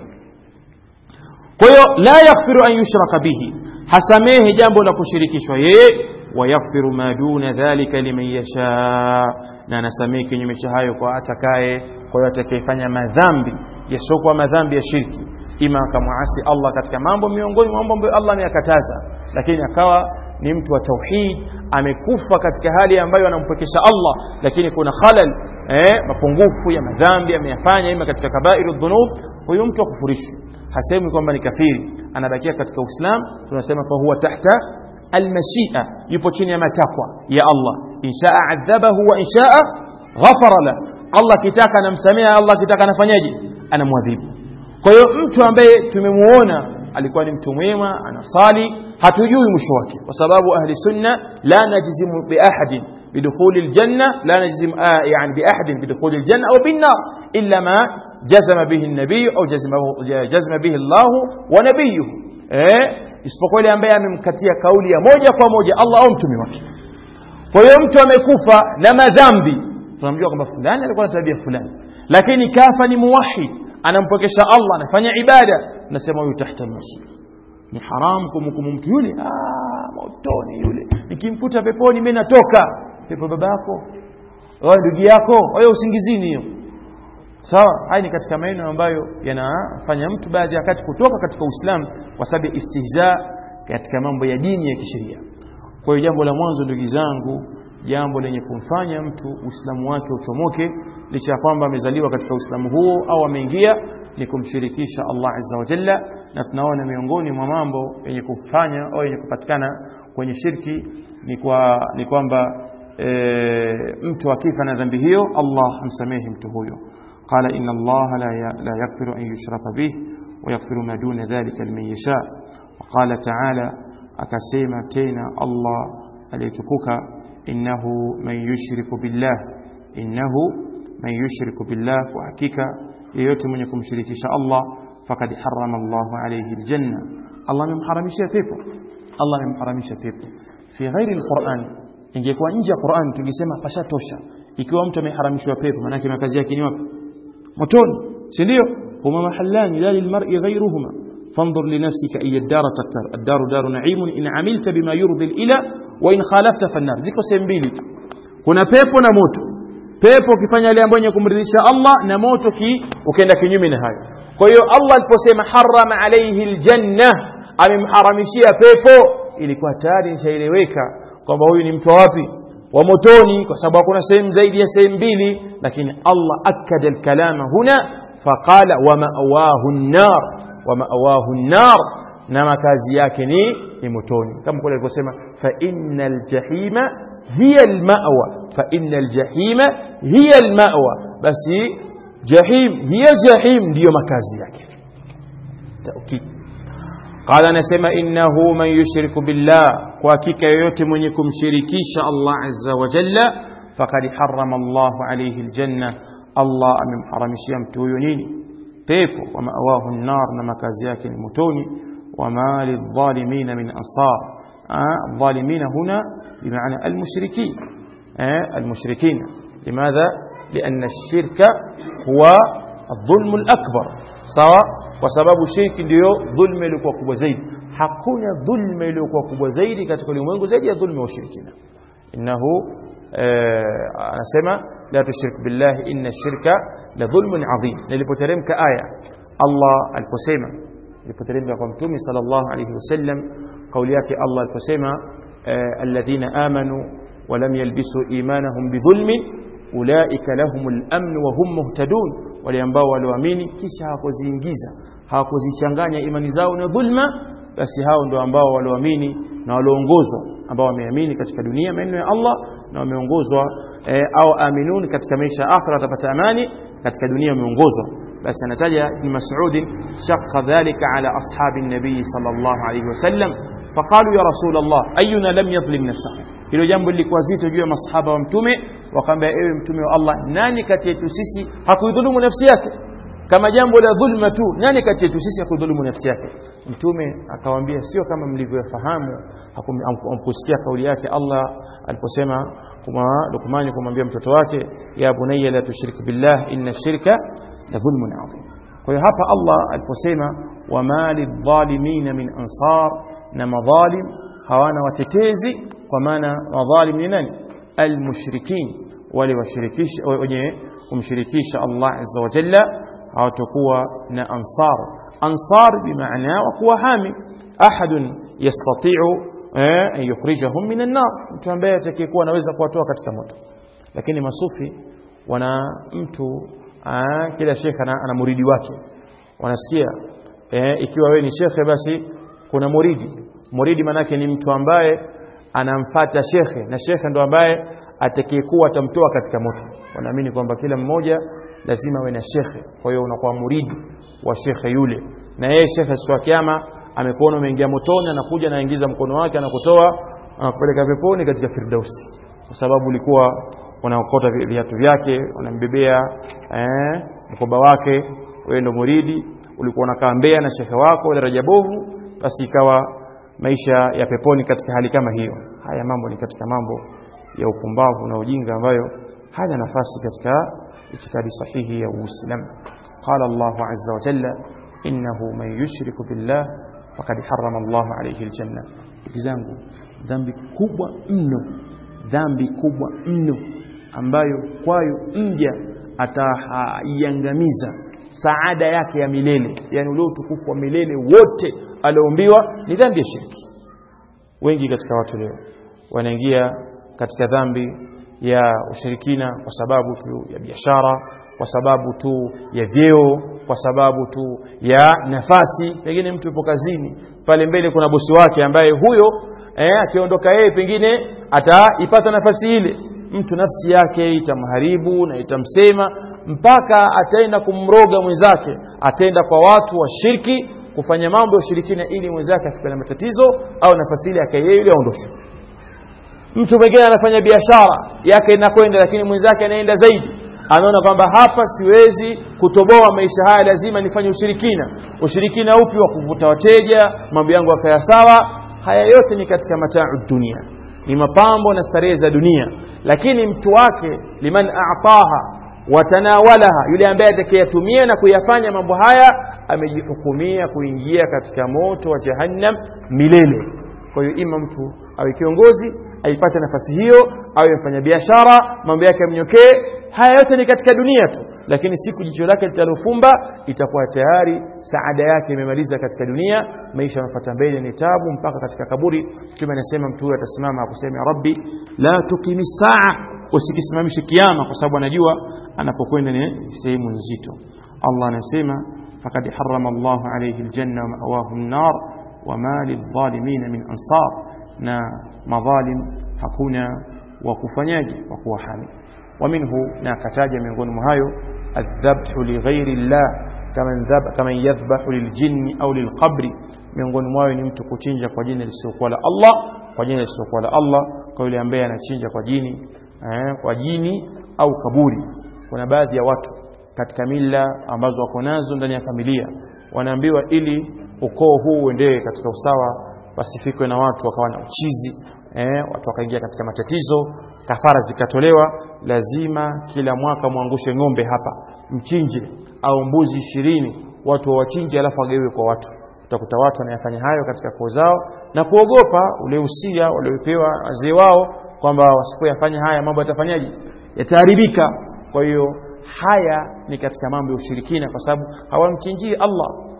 kwa hiyo la yaghfiru an yushraka bihi hasamehe jambo la kushirikishwa yeye wayaghfiru ma duna dhalika liman yasha na anasamehe kinyume cha hayo kwa atakaye kwa hiyo atakayefanya madhambi yasiokuwa madhambi ya shirki ima akamwasi Allah katika mambo miongoni mwa mambo ambayo Allah ameyakataza lakini akawa ni mtu wa tauhid amekufa katika hali ambayo anampwekesha Allah lakini kuna khalal eh, mapungufu ya madhambi ameyafanya ima katika kabairu dhunub huyu mtu akufurishwe hasemi kwamba ni kafiri anabakia katika Uislamu tunasema fa huwa tahta almashia yupo chini ya matakwa ya Allah inshaa adhabahu wa inshaa ghafara la Allah kitaka anamsamea Allah kitaka anafanyaje anamwadhibu kwa hiyo mtu ambaye tumemuona alikuwa ni mtu mwema anasali hatujui mwisho wake kwa sababu ahli sunna la najzimu bi ahadin bidukhuli aljanna la najzim yani bi ahadin bidukhuli aljanna au bin nar illa ma jazama bihi an-nabiy au jazama bihi Allah wa nabiyuhu eh isipokuwa yule ambaye amemkatia kauli ya moja kwa moja Allah au mtume wake kwa hiyo mtu amekufa na madhambi tunamjua kwamba fulani alikuwa na tabia fulani lakini kafa ni muwahid anampokesha Allah anafanya ibada nasema huyu tahta al-masjid ni haram kumhukumu mtu yule ah motoni yule nikimkuta peponi mimi natoka pepo babako wewe ndugu yako wewe usingizini hiyo sawa haya ni katika maneno ambayo yanafanya mtu baadhi ya wakati kutoka katika Uislamu kwa sababu ya istihza katika mambo ya dini ya kisheria kwa hiyo jambo la mwanzo ndugu zangu jambo lenye kumfanya mtu Uislamu wake uchomoke licha ya kwamba amezaliwa katika Uislamu huo au ameingia ni kumshirikisha Allah Azza wa Jalla na tunaona miongoni mwa mambo yenye kufanya au yenye kupatikana kwenye shirki ni kwa ni kwamba e, mtu akifa na dhambi hiyo Allah hamsamehi mtu huyo قال إن الله لا لا يغفر أن يشرك به ويغفر ما دون ذلك لمن يشاء وقال تعالى أكسيما تينا الله أليتكوك إنه من يشرك بالله إنه من يشرك بالله وحكيك yeyote mwenye kumshirikisha Allah fakad harrama Allah alayhi aljanna Allah amemharamisha pepo Allah amemharamisha pepo fi ghairi alquran ingekuwa nje ya Qur'an tungesema pashatosha ikiwa mtu ameharamishwa pepo maana yake makazi yake ni wapi motoni si ndio huma mahallani la lilmar'i ghayruhuma fanzur li nafsika ay ad-dar tattar ad-dar daru na'im in 'amilta bima yurdi al-ila wa in khalafta fan-nar ziko sehemu mbili kuna pepo na moto pepo ukifanya yale ambayo kumridhisha Allah na moto ki ukaenda kinyume na hayo kwa hiyo Allah aliposema harrama alayhi aljanna amemharamishia pepo ilikuwa tayari nishaeleweka kwamba huyu ni mtu wapi wa motoni kwa sababu hakuna sehemu zaidi ya sehemu mbili lakini Allah akada alkalama huna faqala wa ma'wahu an-nar wa ma'wahu an-nar na makazi yake ni ni motoni kama kule alivyosema fa innal jahima hiya al-ma'wa fa innal jahima hiya al-ma'wa basi jahim hiya jahim ndiyo makazi yake taukid قال anasema innahu man yushriku billah kwa hakika yoyote mwenye kumshirikisha Allah azza wa jalla faqad harrama Allah alayhi aljanna Allah amemharamishia mtu huyo nini pepo wa ma'wahu an-nar na makazi yake ni motoni wa ma lidh-dhalimin min ansar الظالمين هنا بمعنى المشركين المشركين لماذا لأن الشرك هو الظلم الأكبر سواء وسبب الشرك ndio dhulma iliyokuwa kubwa zaidi hakuna dhulma iliyokuwa kubwa zaidi katika ulimwengu zaidi ya dhulma wa ushirikina innahu anasema la tushrik billahi inna shirka la dhulmun adhim nilipoteremka aya Allah aliposema ilipoteremka kwa mtume sallallahu alayhi wasallam kauli yake Allah aliposema alladhina amanu wa lam yalbisu imanahum bidhulmin ulaika lahumul amn wa hum muhtadun wale ambao walioamini kisha hawakuziingiza hawakuzichanganya imani zao na dhulma basi hao ndio ambao walioamini na walioongozwa ambao wameamini katika dunia maneno ya Allah na wameongozwa e, au aminun katika maisha ya akhira watapata amani katika dunia wameongozwa basi anataja ibn Mas'ud shaqqa dhalika ala ashabi an-nabi sallallahu alayhi wasallam faqalu ya rasul Allah ayuna lam yadhlim nafsahu hilo jambo lilikuwa zito juu ya masahaba wa mtume wakamwambia ewe mtume wa Allah nani kati yetu sisi hakuidhulumu nafsi yake kama jambo la dhulma tu nani kati yetu sisi hakudhulumu nafsi yake mtume akawaambia sio kama mlivyofahamu hamkusikia kauli yake Allah aliposema kuma Luqman kumwambia mtoto wake ya bunayya la tushrik billah inna shirka la dhulmun adhim kwa hiyo hapa Allah aliposema wama lidhalimina min ansar na madhalim hawana watetezi kwa maana madhalim ni nani almushrikin wale washirikisha wenye kumshirikisha Allah azza wa jalla hawatakuwa na ansar ansar bimaana wa kuwa hami ahadun yastati'u an yukhrijahum min an-nar mtu ambaye atakayekuwa anaweza kuwatoa katika moto lakini masufi wana mtu aa, kila shekhe ana, ana muridi wake wanasikia e, ikiwa wewe ni shekhe basi kuna muridi muridi manake ni mtu ambaye anamfata shekhe na shekhe ndo ambaye atakayekuwa atamtoa katika moto wanaamini kwamba kila mmoja lazima awe na shekhe kwa hiyo unakuwa muridi wa shekhe yule na yeye shekhe siku ya kiyama amekuona umeingia motoni anakuja anaingiza mkono wake anakutoa anakupeleka peponi katika firdausi kwa sababu ulikuwa unaokota viatu vyake unambebea eh, mkoba wake wewe ndo muridi ulikuwa unakaa mbea na shekhe wako daraja bovu basi ikawa maisha ya peponi katika hali kama hiyo haya mambo ni katika mambo ya upumbavu na ujinga ambayo hana nafasi katika itikadi sahihi ya Uislamu qala Allahu azza wa jalla innahu man yushriku billah faqad harrama Allahu alayhi aljanna ndugu zangu dhambi kubwa mno dhambi kubwa mno ambayo kwayo mja ataiangamiza saada yake ya milele yani ule utukufu wa milele wote alioombiwa ni dhambi ya shirki wengi katika watu leo wanaingia katika dhambi ya ushirikina kwa sababu tu ya biashara kwa sababu tu ya vyeo kwa sababu tu ya nafasi pengine mtu yupo kazini pale mbele kuna bosi wake ambaye huyo eh, akiondoka yeye pengine ataipata nafasi ile mtu nafsi yake itamharibu na itamsema mpaka ataenda kumroga mwenzake ataenda kwa watu wa shirki kufanya mambo ya ushirikina ili mwenzake afike na matatizo au nafasi ile akaye ile aondoshwe mtu mwingine anafanya biashara yake inakwenda lakini mwenzake anaenda zaidi anaona kwamba hapa siwezi kutoboa maisha haya lazima nifanye ushirikina ushirikina upi wa kuvuta wateja mambo yangu yakaya sawa haya yote ni katika mataa dunia ni mapambo na starehe za dunia lakini mtu wake liman a'taha watanawalaha yule ambaye atakayetumia na kuyafanya mambo haya amejihukumia kuingia katika moto wa jahannam milele kwa hiyo ima mtu awe kiongozi aipate nafasi hiyo awe mfanya biashara mambo yake yamnyokee haya yote ni katika dunia tu lakini siku jicho lake litalofumba itakuwa tayari saada yake imemaliza katika dunia maisha yanafuata mbele ni tabu mpaka katika kaburi mtume anasema mtu huyo atasimama akusema ya rabbi la tukimi saa usikisimamishe kiama kwa sababu anajua anapokwenda ni sehemu nzito Allah anasema faqad harrama Allah alayhi aljanna wa ma'wahu an-nar wa ma lidh-dhalimin min ansar na madhalim hakuna wa kufanyaje wa kuwahami ومنه ناكتاج من غنم هايو الذبح لغير الله كمن ذبح كمن يذبح للجن أو للقبر من غنم هايو نمت كتنجا kwa jina lisiokuwa la Allah kwa jina lisiokuwa la Allah kwa yule ambaye anachinja kwa jini eh, kwa jini au kaburi kuna baadhi ya watu katika mila ambazo wako nazo ndani ya familia wanaambiwa ili ukoo huu uendelee katika usawa wasifikwe na watu wakawa na uchizi eh, watu wakaingia katika matatizo kafara zikatolewa lazima kila mwaka mwangushe ng'ombe hapa mchinje au mbuzi ishirini watu wawachinje alafu wagawiwe kwa watu utakuta watu wanayafanya hayo katika koo zao na kuogopa ule usia waliopewa wazee wao kwamba wasipoyafanya haya mambo yatafanyaje yataharibika kwa hiyo haya ni katika mambo ya ushirikina kwa sababu hawamchinjii Allah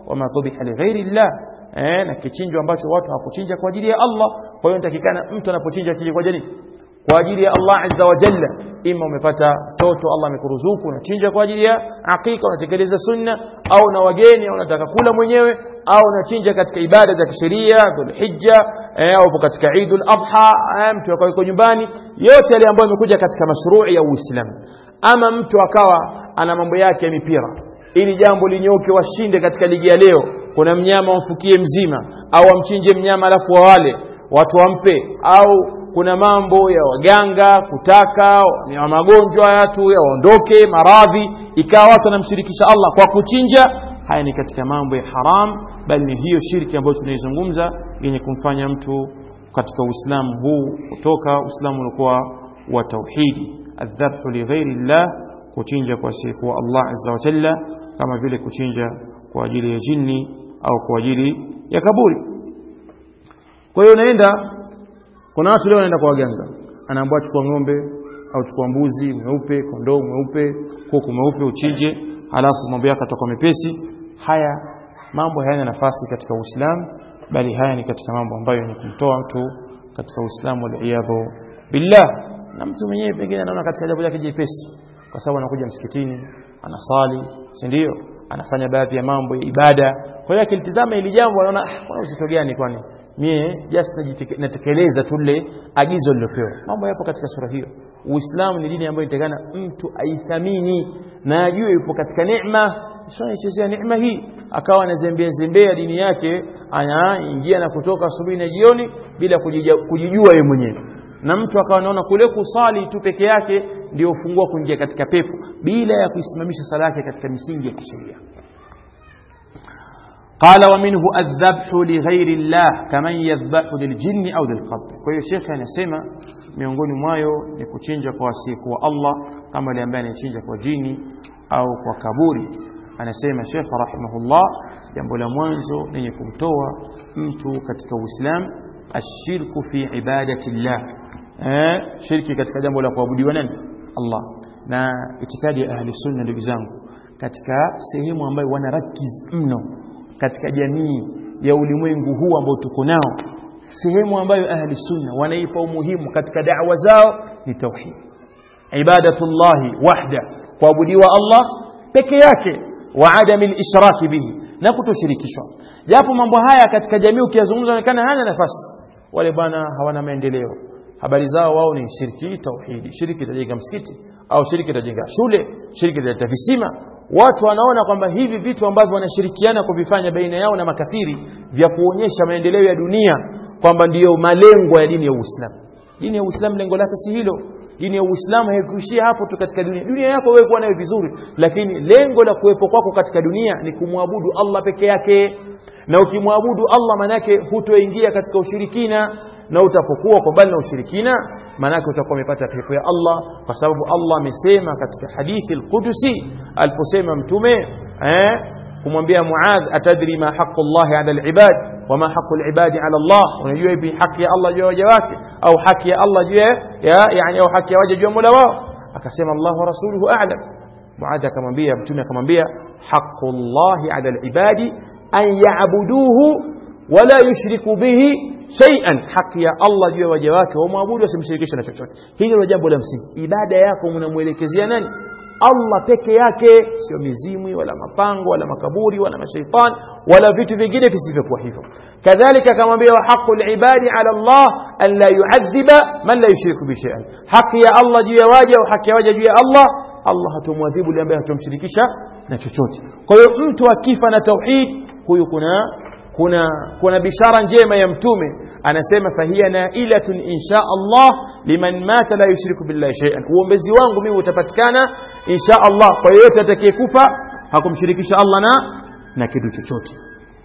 wama dhubiha lighairi llah eh, na kichinjwa ambacho watu hawakuchinja kwa ajili ya Allah kwa hiyo nitakikana mtu anapochinja achinje kwa ajili kwa ajili ya Allah azza wa jalla ima umepata mtoto Allah amekuruzuku unachinja kwa ajili ya hakika unatekeleza sunna au na wageni au unataka kula mwenyewe au unachinja katika ibada za kisheria dhulhijja eh, au katika Eidul Adha eh, mtu akawa yuko nyumbani yote yale ambayo yamekuja katika mashrui ya Uislamu ama mtu akawa ana mambo yake ya mipira ili jambo linyoke washinde katika ligi ya leo kuna mnyama wamfukie mzima au amchinje mnyama alafu wawale watu wampe au kuna mambo ya waganga kutaka ya magonjwa watu yaondoke maradhi ikawa watu wanamshirikisha Allah kwa kuchinja haya ni katika mambo ya haram bali ni hiyo shirki ambayo tunaizungumza yenye kumfanya mtu katika uislamu huu kutoka uislamu ulikuwa wa tauhidi adhabhu lighairi llah kuchinja kwa asiyekuwa Allah azza wa jalla kama vile kuchinja kwa ajili ya jini au kwa ajili ya kaburi kwa hiyo unaenda kuna watu leo wanaenda kwa waganga anaambiwa chukua ng'ombe au chukua mbuzi mweupe kondoo mweupe kuku mweupe uchinje halafu mambo yako yatakuwa mepesi haya mambo hayana nafasi katika Uislamu bali haya ni katika mambo ambayo ni kumtoa mtu katika Uislamu waliyadhu billah na mtu mwenyewe pengine anaona katika jambo lake jepesi kwa sababu anakuja msikitini anasali si ndio anafanya baadhi ya mambo ya ibada kwa hiyo akilitizama ili jambo anaona ah, kuna uzito gani kwani mie just natekeleza tu lile agizo lilopewa mambo yapo katika sura hiyo uislamu ni dini ambayo inatakana mtu aithamini na ajue yupo katika neema sio anaichezea neema hii akawa anazembea zembea dini yake anaingia na kutoka asubuhi na jioni bila kujijua yeye mwenyewe na mtu akawa anaona kule kusali tu peke yake ndio ufungua kuingia katika pepo bila ya kuisimamisha sala yake katika misingi ya kisheria قال ومنه الذبح لغير الله كمن يذبح للجن au للقبر kwa hiyo shekhe anasema miongoni mwayo ni kuchinja kwa asiyekuwa Allah kama yule ambaye anachinja kwa jini au kwa kaburi anasema shekhe rahimahullah jambo la mwanzo lenye kumtoa mtu katika Uislamu ashirku fi ibadati llah eh, shirki katika jambo la kuabudiwa nani Allah na itikadi ya ahli sunna ndugu zangu katika sehemu ambayo wanarakiz mno katika jamii ya ulimwengu huu ambao tuko nao sehemu ambayo ahli sunna wanaipa umuhimu katika da'wa zao ni tauhid ibadatullahi wahda kuabudiwa Allah peke yake wa adami al-ishraki bihi na kutoshirikishwa japo mambo haya katika jamii ukiyazungumza onekana hana nafasi wale bwana hawana maendeleo habari zao wao ni shirki tauhidi shirki itajenga msikiti au shirki itajenga shule shirki italeta visima watu wanaona kwamba hivi vitu ambavyo wanashirikiana kuvifanya baina yao na makafiri vya kuonyesha maendeleo ya dunia kwamba ndiyo malengo ya dini ya Uislamu dini ya Uislamu lengo lake si hilo dini ya Uislamu haikuishia hapo tu katika dunia dunia yako wewe kuwa nayo vizuri lakini lengo la kuwepo kwako katika dunia ni kumwabudu Allah peke yake na ukimwabudu Allah manake hutoingia katika ushirikina na utapokuwa kwa mbali na ushirikina maanake utakuwa umepata pepo ya Allah kwa sababu Allah amesema katika hadithi al-Qudusi aliposema mtume eh kumwambia Muadh atadri ma haqqu Allah ala al-ibad wa ma haqqu al-ibad ala Allah unajua ipi haki ya Allah juu ya waja wake au haki ya Allah juu ya yani au haki ya waja juu ya Mola wao akasema Allah wa rasuluhu a'lam Muadh akamwambia mtume akamwambia haqqu Allah ala al-ibad an ya'buduhu wala yushriku bihi shay'an haki ya Allah juu ya waja wake wamwabudu wasimshirikishe na chochote hili ndio jambo la msingi ibada yako mnamuelekezea nani Allah peke yake sio mizimu wala mapango wala makaburi wala mashaitani wala vitu vingine visivyokuwa hivyo kadhalika akamwambia wa haqqul ibadi ala Allah an la yu'adhiba man la yushriku bi shay'an haki ya Allah juu ya waja au haki ya waja juu ya Allah Allah hatomwadhibu yule ambaye hatomshirikisha na chochote kwa hiyo mtu akifa na tauhid huyu kuna kuna kuna bishara njema ya mtume anasema fahiya nailatun insha Allah liman mata la yushriku billahi shay'an uombezi wangu mimi utapatikana insha Allah kwa yeyote atakayekufa hakumshirikisha Allah na na kitu chochote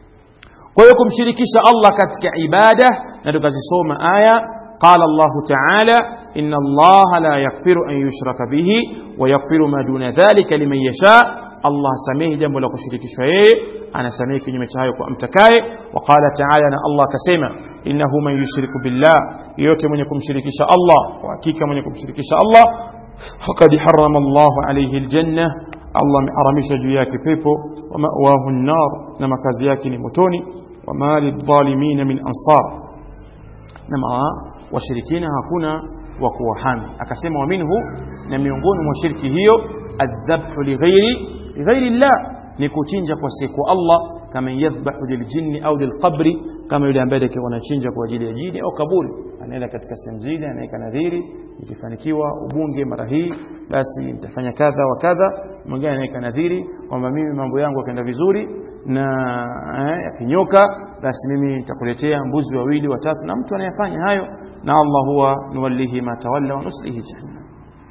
kwa hiyo kumshirikisha Allah katika ibada na tukazisoma aya قال الله تعالى إن الله لا يغفر أن يشرك به ويغفر ما دون ذلك لمن يشاء الله سميه جنب لك شريك شيء أنا سميه كنيمة هاي وأمتكاي وقال تعالى أنا الله كسيما إنه من يشرك بالله يوتي من يكون شريك شاء الله وأكيك من يكون شريك شاء الله فقد حرم الله عليه الجنة Allah ameharamisha juu yake pepo wa ma'wahu an-nar na makazi yake ni motoni wa mali dhalimin min ansar na washirikina hakuna wa kuwahami akasema wa minhu na miongoni mwa shirki hiyo adhabhu lighairi lighairi llah ni kuchinja kwa siku Allah kama yadhbahu liljinni au lilqabri kama yule ambaye atakuwa anachinja kwa ajili ya jini au kaburi anaenda katika sehemu zile anaweka nadhiri ikifanikiwa ubunge mara hii basi nitafanya kadha wa kadha mwingine anaweka nadhiri kwamba mimi mambo yangu yakaenda vizuri na eh, yakinyoka basi mimi nitakuletea mbuzi wawili watatu na mtu anayefanya hayo na Allah huwa nuwallihi ma tawalla wa nuslihi jahannam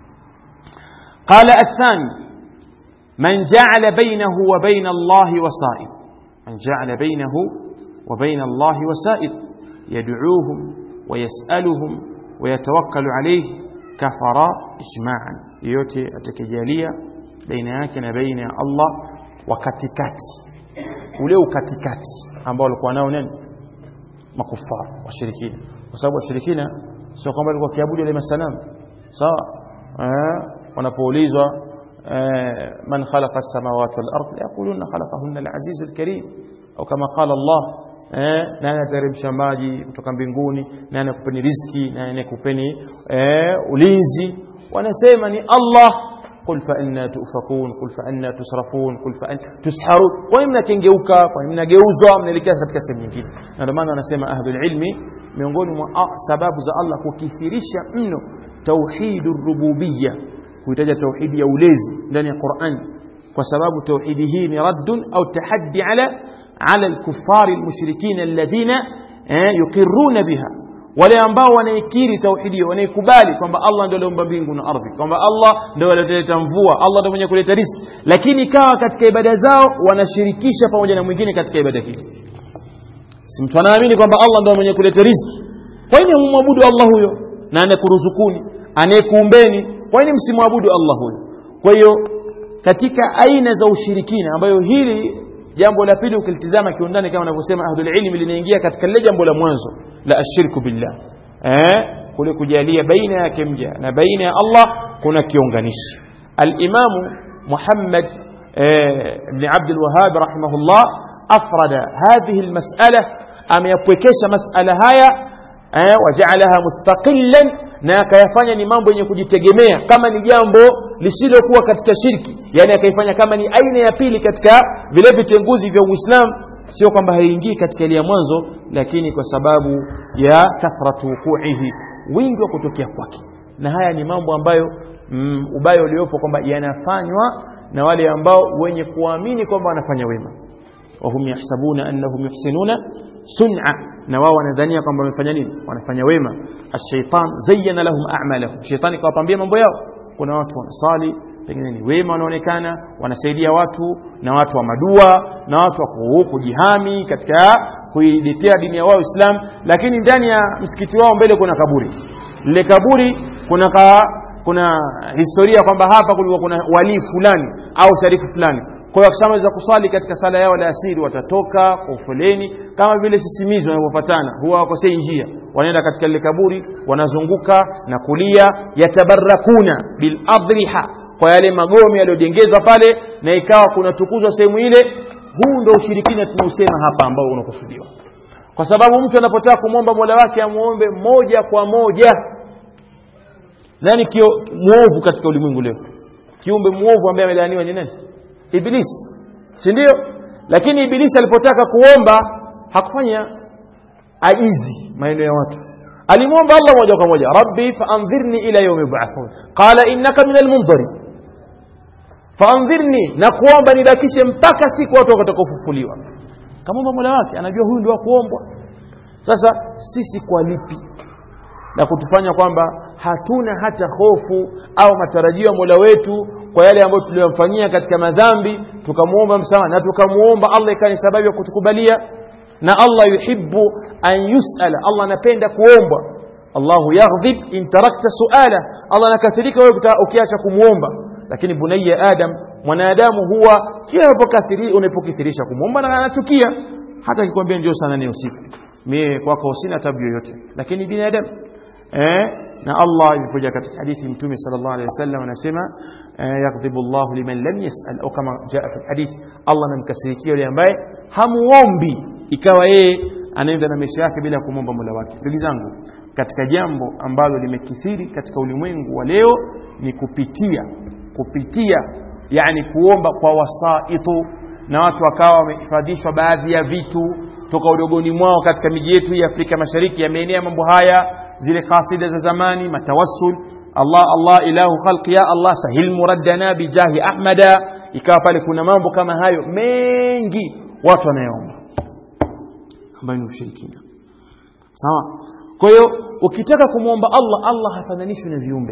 qala athani من جعل بينه وبين الله وسائط من جعل بينه وبين الله وسائط يدعوهم ويسألهم ويتوكل عليه كفر إجماعا yote atakijalia baina yake na baina ya Allah wa katikati ule ukatikati ambao walikuwa nao nani makufara washirikina kwa sababu washirikina sio kwamba walikuwa kiabudu ile masanamu sawa eh wanapoulizwa من خلق السماوات والأرض يقولون خلقهن العزيز الكريم أو كما قال الله nani ateremsha maji kutoka mbinguni nani akupeni riski nani akupeni ulinzi wanasema ni Allah qul fa anna tufakun qul fa anna tusrafun qul fa anna tusharun kwa nini mnakengeuka kwa nini mnageuzwa mnaelekea katika sehemu nyingine na ndio maana wanasema ahlul ilmi miongoni mwa sababu za Allah kukithirisha mno tauhidur rububiyya kuitaja tauhidi ya ulezi ndani ya Qur'an kwa sababu tauhidi hii ni raddun au tahaddi ala ala al-kuffari al-mushrikeen alladhina yuqirruna biha wale ambao wanaikiri tauhidi wanaikubali kwamba Allah ndio aliumba mbingu na ardhi kwamba Allah ndio alileta mvua Allah ndio mwenye kuleta riziki lakini ikawa katika ibada zao wanashirikisha pamoja na mwingine katika ibada hii si mtu anaamini kwamba Allah ndio mwenye kuleta riziki kwa nini mumwabudu Allah huyo na anayekuruzukuni anayekuumbeni kwa nini msimwabudu Allah huyo kwa hiyo katika aina za ushirikina ambayo hili jambo la pili ukilitizama kiundani kama wanavyosema ahlul ilmi linaingia katika lile jambo la mwanzo la ashirku billah eh kule kujalia baina yake mja na baina ya Allah kuna kiunganishi al-Imam Muhammad ibn Abd al-Wahhab rahimahullah afrada hadhihi al-mas'ala ameyapwekesha mas'ala haya waja'alaha mustaqillan na akayafanya ni mambo yenye kujitegemea kama ni jambo lisilokuwa katika shirki yani akaifanya kama ni aina ya pili katika vile vitenguzi vya Uislamu sio kwamba haingii katika ile ya mwanzo lakini kwa sababu ya kathratu wukuihi wingi wa kutokea kwake na haya ni mambo ambayo mm, ubaya uliopo kwamba yanafanywa na wale ambao wenye kuamini kwamba wanafanya wema wahum yahsabuna annahum yuhsinuna sun'a na wao wanadhania kwamba wamefanya nini wanafanya wema ash-shaytan zayyana lahum a'malahum shaytani kawapambia mambo yao kuna watu wanasali pengine ni wema wanaonekana wanasaidia watu na watu wa madua na watu wa kujihami katika kuidetea dini ya wao Islam lakini ndani ya msikiti wao mbele kuna kaburi lile kaburi kuna ka, kuna historia kwamba hapa kulikuwa kuna wali fulani au sharifu fulani kwa hiyo wakishamaliza kuswali katika sala yao la asiri watatoka kwa ufoleni kama vile sisimizi wanavyofuatana huwa wakosei njia wanaenda katika lile kaburi wanazunguka na kulia yatabarakuna bil adriha kwa yale magome yaliyojengezwa pale na ikawa kunatukuzwa sehemu ile huu ndio ushirikina tunausema hapa ambao unakusudiwa kwa sababu mtu anapotaka kumwomba mola wake amuombe moja kwa moja nani kio muovu katika ulimwengu leo kiumbe muovu ambaye amelaaniwa ni nani ibilisi si ndio lakini ibilisi alipotaka kuomba hakufanya ajizi maneno ya watu alimwomba Allah moja kwa moja rabbi faandhirni ila yawmi yub'athun qala innaka minal mundhari faandhirni na kuomba nibakishe mpaka siku watu watakapofufuliwa kamwomba mola wake anajua huyu ndio kuombwa sasa sisi kwa lipi na kutufanya kwamba hatuna hata hofu au matarajio ya Mola wetu kwa yale ambayo tuliyomfanyia katika madhambi tukamwomba msamaha na tukamwomba Allah ikawa ni sababu ya kutukubalia na Allah yuhibbu an yusala Allah anapenda kuombwa Allahu yaghdhib in tarakta suala Allah anakasirika wewe ukiacha kumwomba lakini bunayya adam mwanadamu huwa kila unapokithirisha kumwomba na anachukia hata akikwambia njoo sana ni usiku mimi kwako sina tabu yoyote lakini binadamu eh, na Allah ilikuja katika hadithi mtume sallallahu alaihi wasallam anasema eh, yakdhibu Allahu liman lam yas'al au kama jaa fi hadith Allah anamkasirikia yule ambaye hamuombi ikawa yeye anaenda na maisha yake bila kumwomba Mola wake ndugu zangu katika jambo ambalo limekithiri katika ulimwengu wa leo ni kupitia kupitia yani kuomba kwa wasaitu na watu wakawa wamehifadhishwa baadhi ya vitu toka udogoni mwao katika miji yetu ya Afrika Mashariki yameenea mambo haya zile kasida za zamani matawassul Allah Allah ilahu khalqi ya Allah sahil muraddana bijahi ahmada ikawa pale kuna mambo kama hayo mengi watu wanayoomba ambayo ni ushirikina sawa kwa hiyo ukitaka kumwomba Allah Allah hafananishwi na viumbe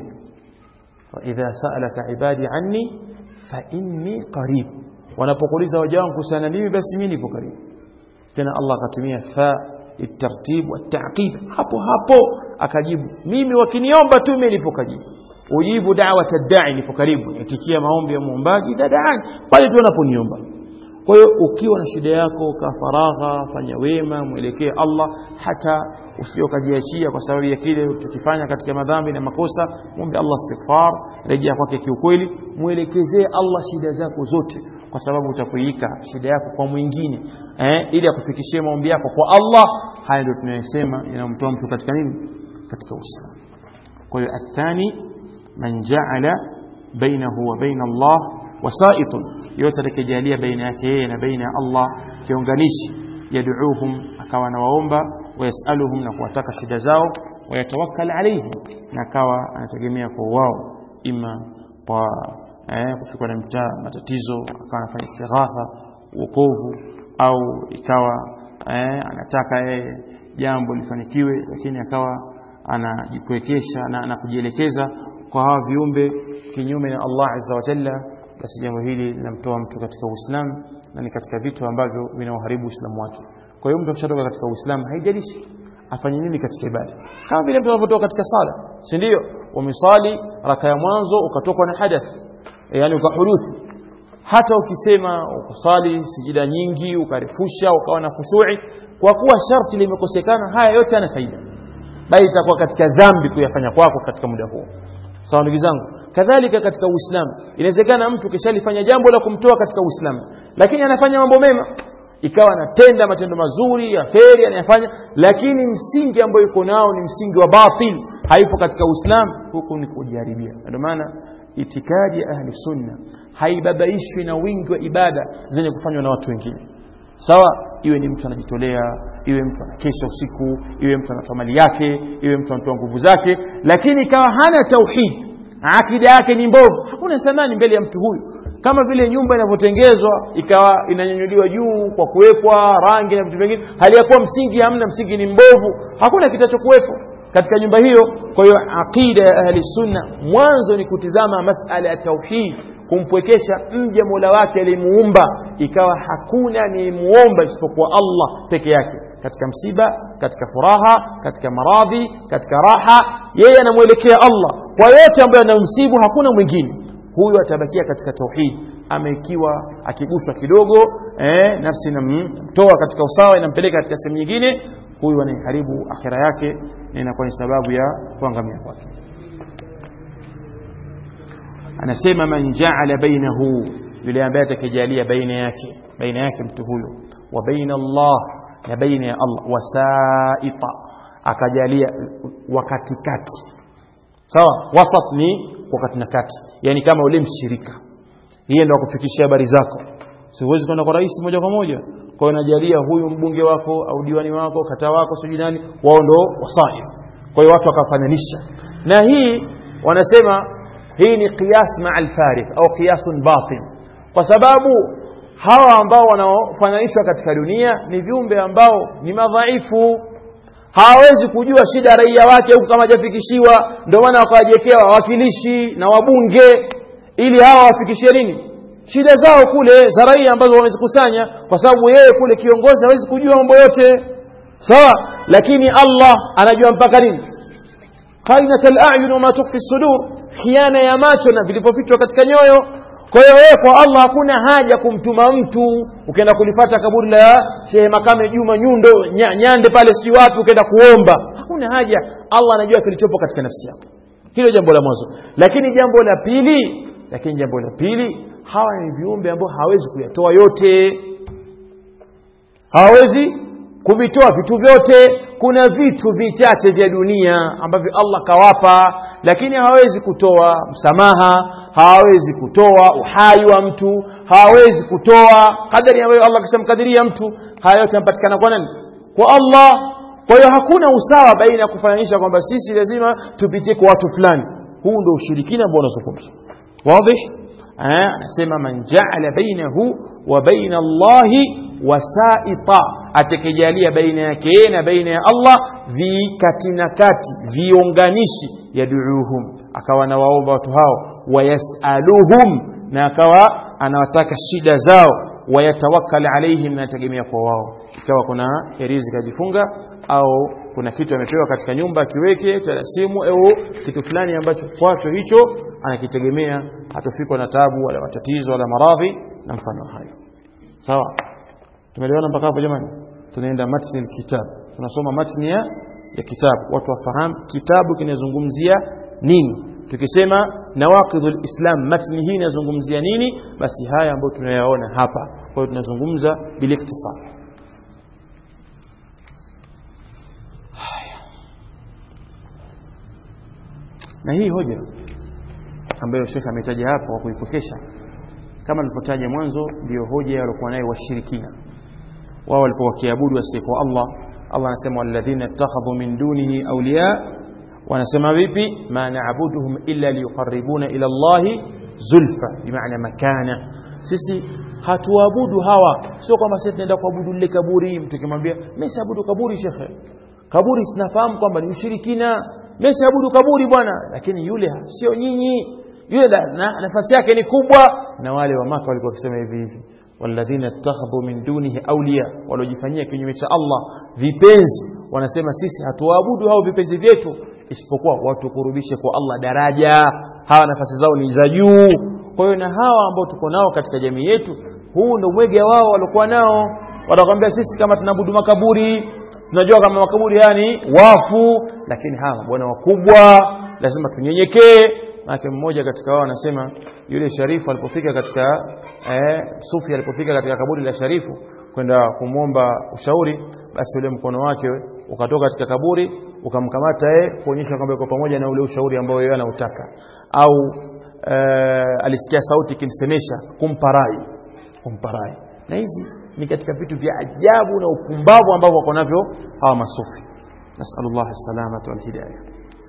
wa idha sa'alaka ibadi anni fa inni qarib wanapokuuliza waja wangu kuhusiana mimi basi mimi nipo karibu tena Allah akatumia fa الترتيب والتعقيب hapo hapo akajibu mimi wakiniomba tu mimi nipo karibu ujibu da'wat ad-da'i nipo karibu itikia maombi ya muombaji dadaani pale tu anaponiomba kwa hiyo ukiwa na shida yako ka faragha fanya wema mwelekee Allah hata usije ukajiachia kwa sababu ya kile ulichokifanya katika madhambi na makosa muombe Allah istighfar rejea kwake kiukweli mwelekezee Allah shida zako zote kwa sababu utakuika shida yako kwa mwingine eh, ili akufikishie maombi yako kwa Allah haya ndio tunayosema inamtoa mtu katika nini katika Uislamu kwa hiyo athani man ja'ala bainahu wa baina Allah wasaitun yote atakayejalia baina yake yeye na baina ya Allah kiunganishi yad'uuhum akawa anawaomba wayasaluhum na kuwataka shida zao wayatawakkal alayhim na akawa anategemea kwa wao ima kwa eh, kufikwa na mtaa matatizo akawa anafanya istighatha uokovu au ikawa eh, anataka yeye jambo lifanikiwe lakini akawa anajikwekesha na, na kujielekeza kwa hawa viumbe kinyume na Allah azza wa jalla basi jambo hili linamtoa mtu katika Uislamu na ni katika vitu ambavyo vinauharibu Uislamu wake kwa hiyo mtu akishatoka katika Uislamu haijalishi afanye nini katika ibada kama vile mtu anapotoka katika sala si ndio umesali raka ya mwanzo ukatokwa na hadath yani ukahuduthi hata ukisema ukusali sijida nyingi ukarefusha ukawa na khushui kwa kuwa sharti limekosekana haya yote yana faida bali itakuwa katika dhambi kuyafanya kwako katika muda huo sawa ndugu zangu kadhalika katika uislamu inawezekana mtu kishalifanya jambo la kumtoa katika uislamu lakini anafanya mambo mema ikawa anatenda matendo mazuri ya kheri anayafanya lakini msingi ambao yuko nao ni msingi wa batil haipo katika uislamu huku ni kujiharibia ndio maana itikadi ya ahli sunna haibabaishwi na wingi wa ibada zenye kufanywa na watu wengine sawa iwe ni mtu anajitolea iwe mtu anakesha usiku iwe mtu anatoa mali yake iwe mtu anatoa nguvu zake lakini ikawa hana tauhid akida yake ni mbovu hakuna thamani mbele ya mtu huyu kama vile nyumba inavyotengezwa ikawa inanyanyuliwa juu kwa kuwekwa rangi na vitu vingine hali ya kuwa msingi hamna msingi ni mbovu hakuna kitachokuwepo katika nyumba hiyo kwa hiyo aqida ya ahli sunna mwanzo ni kutizama masala ya tauhid kumpwekesha mja mola wake aliyemuumba ikawa hakuna ni muomba isipokuwa Allah peke yake katika msiba katika furaha katika maradhi katika raha yeye anamwelekea Allah kwa yote ambayo anamsibu hakuna mwingine huyu atabakia katika tauhid ama ikiwa akiguswa kidogo eh, nafsi inamtoa katika usawa inampeleka katika sehemu nyingine huyu anaiharibu akhira yake na inakuwa ni sababu ya kuangamia kwake anasema man jaala bainahu yule ambaye atakajalia baina yake baina yake mtu huyo wa baina Allah na baina ya Allah wasaita akajalia wakatikati sawa wasat ni wakati na kati yani kama ule mshirika yeye ndo akufikishia habari zako siwezi kwenda kwa rais moja kwa moja kwa hiyo najalia huyu mbunge wako au diwani wako kata wako sijui nani wao ndo wasaif kwa hiyo watu wakafananisha na hii wanasema hii ni qiyas maa alfarith au qiyasun batin kwa sababu hawa ambao wanaofananishwa katika dunia ni viumbe ambao ni madhaifu hawawezi kujua shida raia wake huku kama hajafikishiwa ndio maana wakawajiwekea wawakilishi na wabunge ili hawa wafikishie nini shida zao kule za raia ambazo wamezikusanya kwa sababu yeye kule kiongozi hawezi kujua mambo yote sawa lakini Allah anajua mpaka nini qainat al-a'yun wama tukfi sudur khiana ya macho na vilivyofichwa katika nyoyo kwa hiyo wewe kwa Allah hakuna haja kumtuma mtu ukaenda kulifata kaburi la Sheikh Makame Juma Nyundo nya, Nyande pale si wapi ukaenda kuomba hakuna haja allah anajua kilichopo katika nafsi yako hilo jambo la mwanzo lakini jambo la pili lakini jambo la pili hawa ni viumbe ambao hawezi kuyatoa yote hawawezi kuvitoa vitu vyote kuna vitu vichache vya dunia ambavyo allah kawapa lakini hawawezi kutoa msamaha hawawezi kutoa uhai wa mtu hawawezi kutoa kadari ambayo allah kishamkadiria mtu haya yote yanapatikana kwa nani kwa allah kwa hiyo hakuna usawa baina ya kufananisha kwamba sisi lazima tupitie kwa watu fulani huu ndo ushirikina ambao unazungumzwa wadih anasema man jaala bainahu wa baina allahi wasaita atakijalia baina yake yeye na baina ya allah vikati na kati viunganishi yaduuhum akawa nawaomba watu hao wayasaluhum na akawa anawataka shida zao wayatawakkal alaihim na anategemea kwa wao ikawa kuna herizi kajifunga au kuna kitu amepewa katika nyumba akiweke talasimu au kitu fulani ambacho kwacho hicho anakitegemea hatofikwa na tabu wala matatizo wala maradhi na mfano hayo sawa tumeelewana mpaka hapo jamani tunaenda matni alkitab tunasoma matni ya, ya kitabu watu wafahamu kitabu kinazungumzia nini tukisema nawaqidhul islam matni hii inazungumzia nini basi haya ambayo tunayaona hapa kwa hiyo tunazungumza biliktisar na hii hoja ambayo shekhe ametaja hapa kwa kuipokesha kama nilipotaja mwanzo ndio hoja waliokuwa nayo washirikina wao walipokuwa wakiabudu wasiyekuwa Allah Allah anasema walladhina ittakhadhu min dunihi awliya wanasema vipi ma na'buduhum illa liyuqarribuna ila Allah zulfa bimaana makana sisi hatuabudu hawa sio kwamba sisi tunaenda kuabudu lile kaburi mtu kimwambia mimi siabudu kaburi shekhe kaburi sinafahamu kwamba ni ushirikina mimi siabudu kaburi bwana lakini yule sio nyinyi yule na, nafasi yake ni kubwa na wale wa maka walikuwa wakisema hivi hivi walladhina ittakhadhu min dunihi awliya waliojifanyia kinyume cha Allah vipenzi wanasema sisi hatuabudu hao vipenzi vyetu isipokuwa watukurubishe kwa Allah daraja hawa nafasi zao ni za juu kwa hiyo na hawa ambao tuko nao katika jamii yetu huu ndio mwege wao waliokuwa nao watakwambia sisi kama tunaabudu makaburi tunajua kama makaburi haya ni wafu lakini hawa bwana wakubwa lazima tunyenyekee maana mmoja katika wao anasema yule sharifu alipofika katika eh, sufi alipofika katika kaburi la sharifu kwenda kumwomba ushauri basi ule mkono wake ukatoka katika kaburi ukamkamata yeye kuonyesha kwamba yuko pamoja na ule ushauri ambao yeye anautaka au eh, alisikia sauti ikimsemesha kumpa rai kumpa rai na hizi ni katika vitu vya ajabu na upumbavu ambavyo wako navyo hawa masufi nasallallahu salamata wal hidayah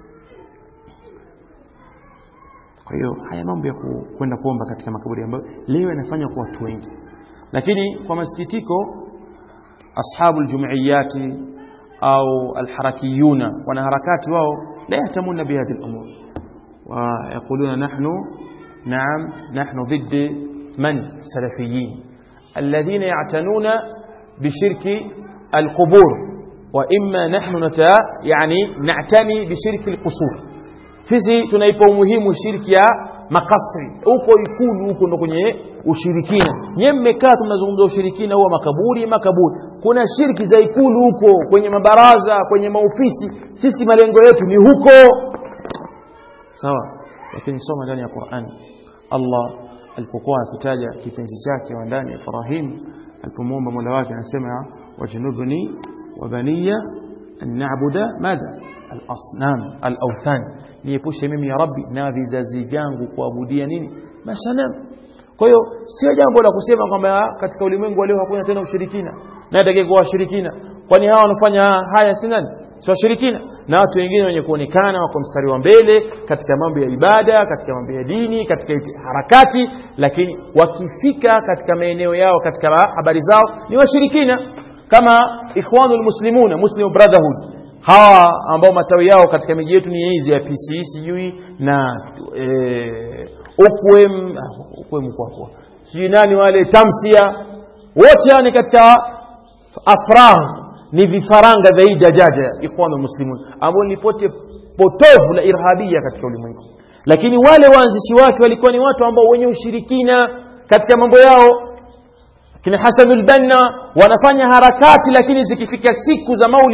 kwa hiyo haya mambo ya kwenda kuomba katika makaburi ambayo leo yanafanywa kwa watu wengi lakini kwa masikitiko ashabu aljumuiyati au alharakiyuna wanaharakati wao la yahtamuna bihadhi al-umur ويقولون نحن نعم نحن ضد من سلفيين الذين يعتنون بشرك القبور وإما نحن نتا يعني نعتني بشرك القصور sisi tunaipa umuhimu shirki ya makasri huko ikulu huko ndo kwenye ushirikina nyewe mmekaa tunazungumza ushirikina huwa makaburi makaburi kuna shirki za ikulu huko kwenye mabaraza kwenye maofisi sisi malengo yetu ni huko sawa lakini soma ndani ya Qur'an Allah alipokuwa akitaja kipenzi chake wa ndani Ibrahim alipomwomba Mola wake anasema wajnubni wa baniya an na'budu madha al-asnam al-awthan niepushe mimi ya rabbi na vizazi vyangu kuabudia nini masanamu kwa hiyo sio jambo la kusema kwamba katika ulimwengu leo hakuna tena ushirikina na atakaye kuwa washirikina kwani hawa wanafanya haya si nani si washirikina na watu wengine wenye kuonekana wako mstari wa mbele katika mambo ya ibada katika mambo ya dini katika harakati lakini wakifika katika maeneo yao katika habari zao ni washirikina kama ikhwanul muslimuna muslim brotherhood hawa ambao matawi yao katika miji yetu ni hizi ya PCE sijui na e, ukwem ukwem kwako sijui nani wale tamsia wote ni katika afrah ni vifaranga vya hii dajaja ikhwanu muslimun ambao ni pote potovu la irhabia katika ulimwengu lakini wale waanzishi wake walikuwa ni watu ambao wenye ushirikina katika mambo yao kina Hasanul Banna wanafanya harakati lakini zikifika siku za Maulid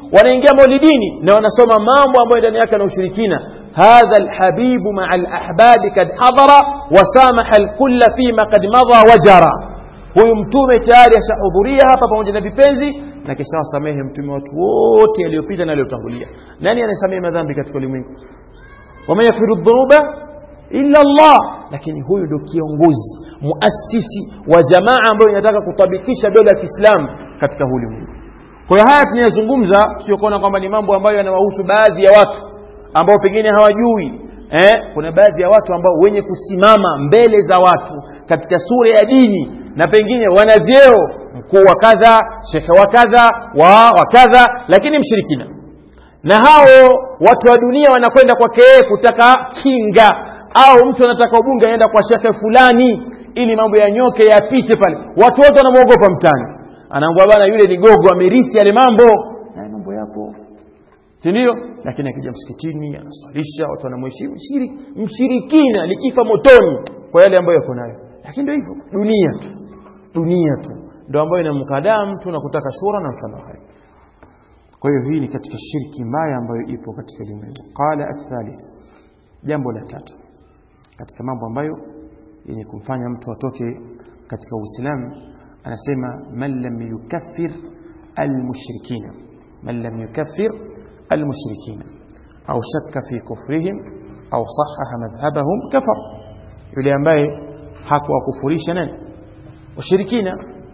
wanaingia maulidini na wanasoma mambo ambayo ndani yake na ushirikina hadha alhabibu maa alahbabi kad hadhara wasamaha alkulla fima kad madha wajara huyu mtume tayari ashahudhuria hapa pamoja na vipenzi na kisha wasamehe mtume watu wote aliyopita na aliyotangulia nani anayesamehe madhambi katika ulimwengu waman yaghfiru dhunuba illa Allah lakini huyu ndio kiongozi muasisi wa jamaa ambayo inataka kutabikisha dola ya Kiislamu katika huu ulimwengu kwa hiyo haya tunayozungumza sio kuona kwamba ni mambo ambayo yanawahusu baadhi ya watu ambao pengine hawajui eh, kuna baadhi ya watu ambao wenye kusimama mbele za watu katika sura ya dini na pengine wana vyeo mkuu wa kadha shekhe wa kadha wa wa kadha lakini mshirikina na hao watu wa dunia wanakwenda kwake yeye kutaka kinga au mtu anataka ubunge anaenda kwa shekhe fulani ili mambo yanyoke yapite pale watu wote wanamwogopa mtani anaambia bana yule ni gogo amerithi yale mambo na mambo yapo si ndio lakini akija msikitini anaswalisha watu wanamheshimu Mshiri- mshirikina likifa motoni kwa yale ambayo yako nayo lakini ndio hivyo dunia tu dunia tu ndio ambayo inamkadaa mtu na kutaka shura na mfano hayo kwa hiyo hii ni katika shirki mbaya ambayo ipo katika ulimwengu qala athalith jambo la tatu katika mambo ambayo yenye kumfanya mtu atoke katika uislamu anasema man lam yukaffir almushrikina man lam yukaffir almushrikina au shakka fi kufrihim au sahaha madhhabahum kafar yule ambaye hakuwakufurisha nani washirikina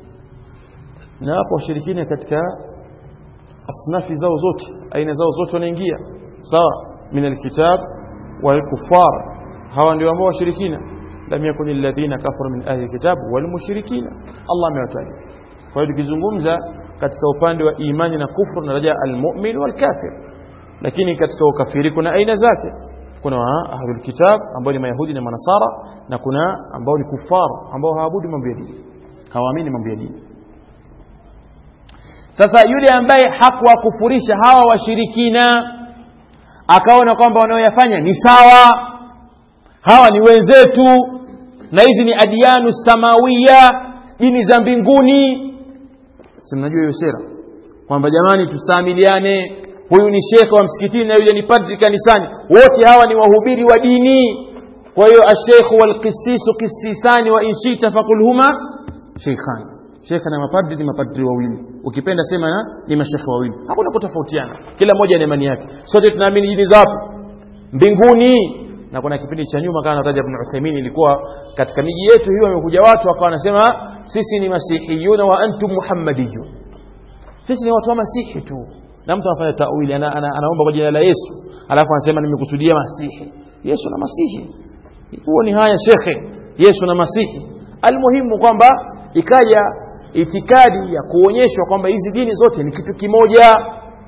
na hapo washirikina katika asnafi zao zote aina zao zote wanaingia sawa min alkitab walkufar hawa ndio ambao washirikina lam yakun alladhina kafaru min ahli alkitab walmushrikina Allah amewataja kwa hiyo tukizungumza katika upande wa imani na kufru tunaraja almu'min walkafir lakini katika ukafiri kuna aina zake kuna ahlul kitab ambao ni mayahudi na manasara na kuna ambao ni kufar ambao hawaabudu mambo ya dini hawaamini mambo ya dini sasa yule ambaye hakuwakufurisha hawa washirikina akaona kwamba wanaoyafanya ni sawa hawa ni wenzetu na hizi ni adianu samawiya dini za mbinguni si mnajua hiyo sera kwamba jamani tustaamiliane huyu ni shekhe wa msikitini na yule ni padri kanisani wote hawa ni wahubiri wa dini kwa hiyo ashekhu walqisisu qisisani wa inshita faqul huma sheikhani shekhe na mapadri ni mapadri wawili ukipenda sema na ni mashekhe wawili hakuna kutofautiana kila mmoja na imani yake sote tunaamini dini za wapi mbinguni na kuna kipindi cha nyuma kama nataja Ibn Uthaymeen ilikuwa katika miji yetu hiyo wamekuja watu wakawa wanasema sisi ni masihiyuna wa antum muhammadiyun sisi ni watu wa masihi tu na mtu anafanya tawili ana, ana, anaomba kwa jina la Yesu alafu anasema nimekusudia masihi Yesu na masihi huo ni haya shekhe Yesu na masihi almuhimu kwamba ikaja itikadi ya kuonyeshwa kwamba hizi dini zote ni kitu kimoja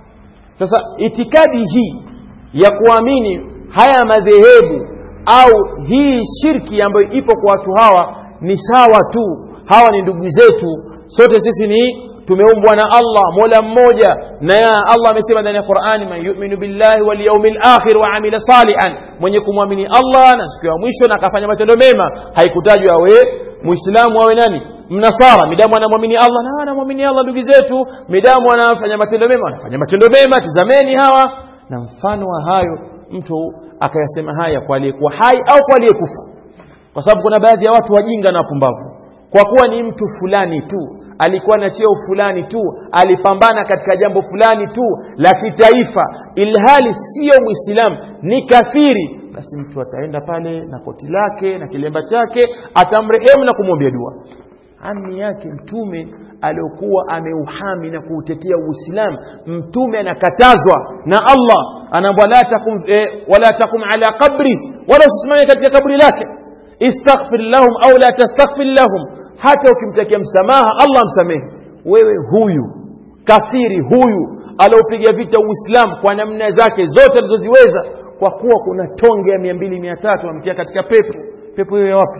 sasa itikadi hii ya kuamini haya madhehebu au hii shirki ambayo ipo kwa watu hawa ni sawa tu hawa ni ndugu zetu sote sisi ni tumeumbwa na Allah mola mmoja na ya Allah amesema ndani ya Qur'ani man yu'minu billahi wal yawmil akhir wa amila salihan mwenye kumwamini Allah na siku ya mwisho na akafanya matendo mema haikutajwa awe muislamu awe nani mnasara midamu anamwamini Allah na anamwamini Allah ndugu zetu midamu anafanya matendo mema anafanya matendo mema tizameni hawa na mfano wa hayo mtu akayasema haya kwa aliyekuwa hai au kwa aliyekufa kwa sababu kuna baadhi ya watu wajinga na wapumbavu kwa kuwa ni mtu fulani tu alikuwa na cheo fulani tu alipambana katika jambo fulani tu la kitaifa ilhali sio mwislamu ni kafiri basi mtu ataenda pale na koti lake na kilemba chake atamrehemu na kumwombea dua ami yake mtume aliokuwa ameuhami na kuutetea uislamu mtume anakatazwa na allah anaambwa la takum, eh, wala takum ala qabri wala usisimame katika kaburi lake istaghfir lahum au la tastaghfir lahum hata ukimtakia msamaha allah msamehe wewe huyu kafiri huyu aliopiga vita uislamu kwa namna zake zote alizoziweza kwa kuwa kuna tonge ya mia mbili mia tatu amtia katika pepo pepo hiyo ya wapi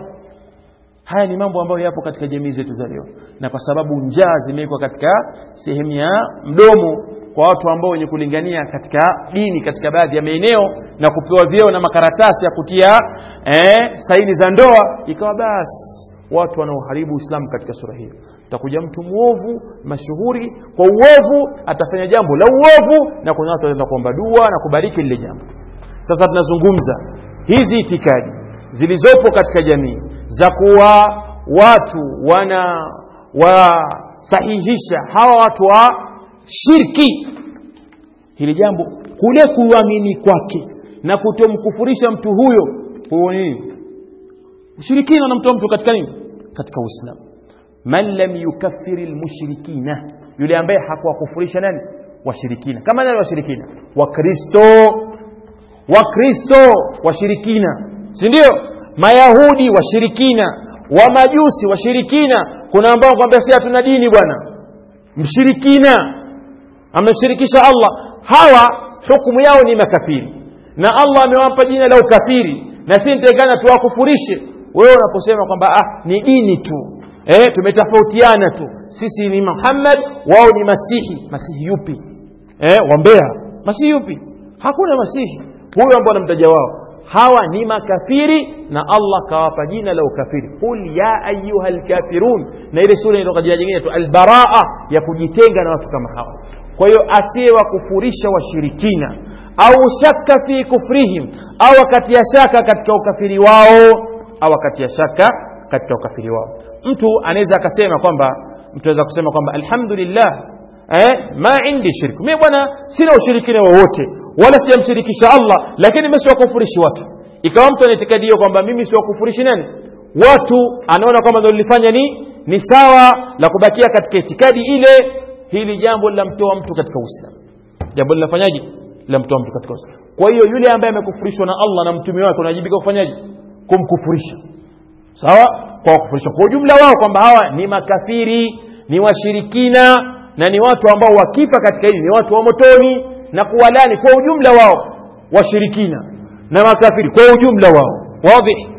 haya ni mambo ambayo yapo katika jamii zetu za leo na kwa sababu njaa zimewekwa katika sehemu ya mdomo kwa watu ambao wenye kulingania katika dini katika baadhi ya maeneo na kupewa vyeo na makaratasi ya kutia eh, saini za ndoa ikawa basi watu wanaoharibu uislamu katika sura hiyo takuja mtu mwovu mashuhuri kwa uovu atafanya jambo la uovu na kuna watu wataenda kuomba dua na kubariki lile jambo sasa tunazungumza hizi itikadi zilizopo katika jamii za kuwa watu wana wasahihisha hawa watu wa shirki hili jambo kule kuamini kwake na kutomkufurisha mtu huyo huo nini ushirikina unamtoa mtu katika nini katika uislamu man lam yukaffiri lmushrikina yule ambaye hakuwakufurisha nani washirikina kama nani washirikina wakristo wakristo washirikina si ndio mayahudi washirikina wamajusi washirikina kuna ambao kwambia si hatuna dini bwana mshirikina ameshirikisha allah hawa hukumu yao ni makafiri na allah amewapa jina la ukafiri na si nitakana tuwakufurishe wewe unaposema kwamba ah, ni dini tu eh, tumetofautiana tu sisi ni muhammad wao ni masihi masihi yupi eh, wambea masihi yupi hakuna masihi huyo ambao anamtaja wao hawa ni makafiri na allah kawapa jina la ukafiri qul ya ayuha lkafirun na ile sura inatoka jina jingine tu albaraa ya kujitenga na watu kama hawa kwa hiyo asiyewakufurisha washirikina au shaka fi kufrihim au akatia shaka katika ukafiri wao au akatia shaka katika ukafiri wao mtu anaweza akasema kwamba mtu anaweza kusema kwamba alhamdulillah eh, ma indi shirku mimi bwana sina ushirikina wowote wala sijamshirikisha allah lakini mimi siwakufurishi watu ikawa mtu anaitikadi hiyo kwamba mimi siwakufurishi nani watu anaona kwamba ndo lilifanya ni ni sawa la kubakia katika itikadi ile hili jambo linamtoa mtu katika uislamu jambo linafanyaje linamtoa mtu katika uislamu kwa hiyo yule ambaye amekufurishwa na allah na mtume wake unajibika kufanyaje kumkufurisha sawa kwa kufurisha kwa ujumla wao kwamba hawa ni makafiri ni washirikina na ni watu ambao wakifa katika hili ni watu wa motoni na kuwalani kwa ujumla wao washirikina na makafiri kwa ujumla wao wadhi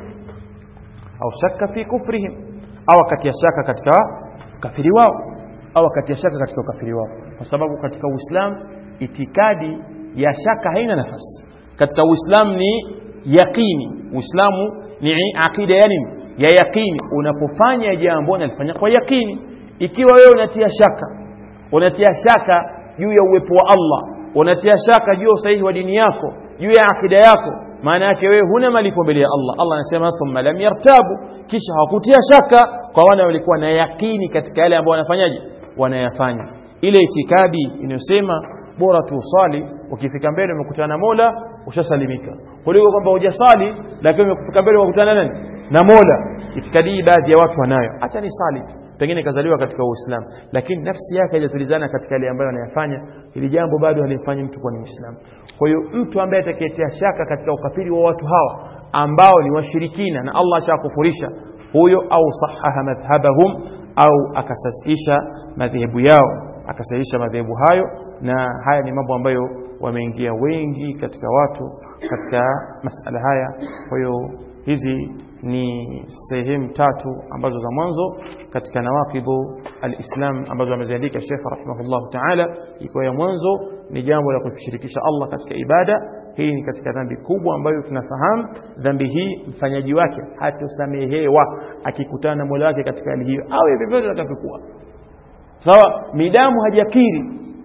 au shaka fi kufrihim au akatia shaka katika ukafiri wao au akatia shaka katika ukafiri wao kwa sababu katika uislamu itikadi ya shaka haina nafasi katika uislamu ni yaqini uislamu ni aqida ya nini ya yaqini unapofanya jambo unalifanya kwa yaqini ikiwa wewe unatia shaka unatia shaka juu ya uwepo wa Allah unatia shaka juu ya usahihi wa dini yako juu ya akida yako maana yake wewe huna malipo mbele ya Allah Allah anasema thumma lam yartabu kisha hawakutia shaka kwa wale walikuwa na yakini katika yale ambayo wanafanyaje wanayafanya ile itikadi inayosema bora tu usali ukifika mbele umekutana na Mola ushasalimika kuliko kwamba hujasali lakini umefika mbele umekutana nani na Mola itikadi hii baadhi ya watu wanayo acha ni sali tu pengine kazaliwa katika Uislamu lakini nafsi yake haijatulizana katika yale ambayo anayafanya ili jambo bado halimfanyi mtu kuwa ni Muislamu kwa hiyo mtu ambaye atakayetia shaka katika ukafiri wa watu hawa ambao ni washirikina na Allah ashakufurisha huyo au sahaha madhhabahum au akasasisha madhehebu yao akasahihisha madhehebu hayo na haya ni mambo ambayo wameingia wengi katika watu katika masala haya kwa hiyo hizi ni sehemu tatu ambazo za mwanzo katika nawaqidhu alislam ambazo ameziandika Sheikh rahimahullah ta'ala ikiwa ya mwanzo ni jambo la kushirikisha Allah katika ibada hii ni katika dhambi kubwa ambayo tunafahamu dhambi hii mfanyaji wake hatosamehewa akikutana na Mola wake katika hali hiyo awe vyovyote atakavyokuwa sawa midamu hajakiri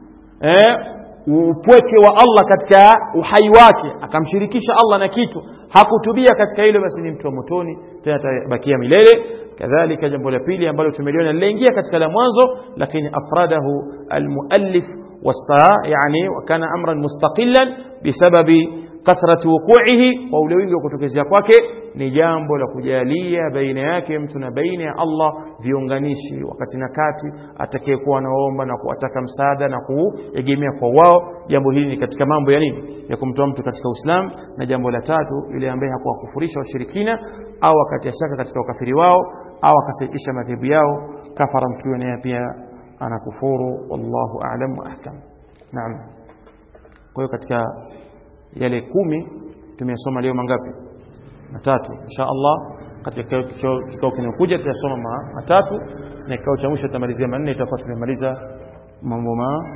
eh upweke wa Allah katika uhai wake akamshirikisha Allah na kitu hakutubia katika hilo basi ni mtu wa motoni tena atabakia milele kadhalika jambo la pili ambalo tumeliona linaingia katika la mwanzo lakini afradahu almuallif wasta yani wakana amran mustaqilan bisababi kathrati wuqu'ihi kwa ule wingi wa kutokezea kwake ni jambo la kujalia baina yake mtu na baina ya Allah viunganishi wakati na kati atakayekuwa anaomba na kuwataka msaada na kuegemea kwa wao jambo hili ni katika mambo ya nini ya kumtoa mtu katika Uislamu na jambo la tatu yule ambaye hakuwakufurisha washirikina au akatia shaka katika ukafiri wao au akasaikisha madhehebu yao kafara mtu huyo naye pia anakufuru wallahu a'lam wa ahkam naam kwa hiyo katika yale kumi tumesoma leo mangapi matatu insha Allah katika kikao kinachokuja tutasoma matatu na kikao cha mwisho tutamalizia manne itakuwa tumemaliza mambo ma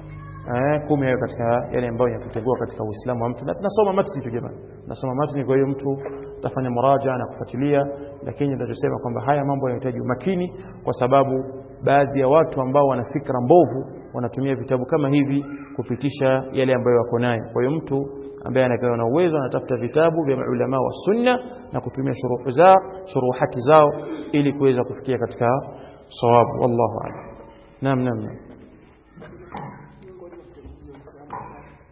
eh, kumi hayo katika yale ambayo yakutegua katika Uislamu wa mtu na tunasoma matni tu jamani tunasoma matni kwa hiyo mtu tafanya muraja na kufuatilia lakini tunachosema kwamba haya mambo yanahitaji umakini kwa sababu baadhi ya watu ambao wana fikra mbovu wanatumia vitabu kama hivi kupitisha yale ambayo wako nayo kwa hiyo mtu ambaye anakuwa na uwezo anatafuta vitabu vya maulama wa sunna na kutumia shuruhu zao shuruhati zao ili kuweza kufikia katika sawabu wallahu a'lam naam naam naam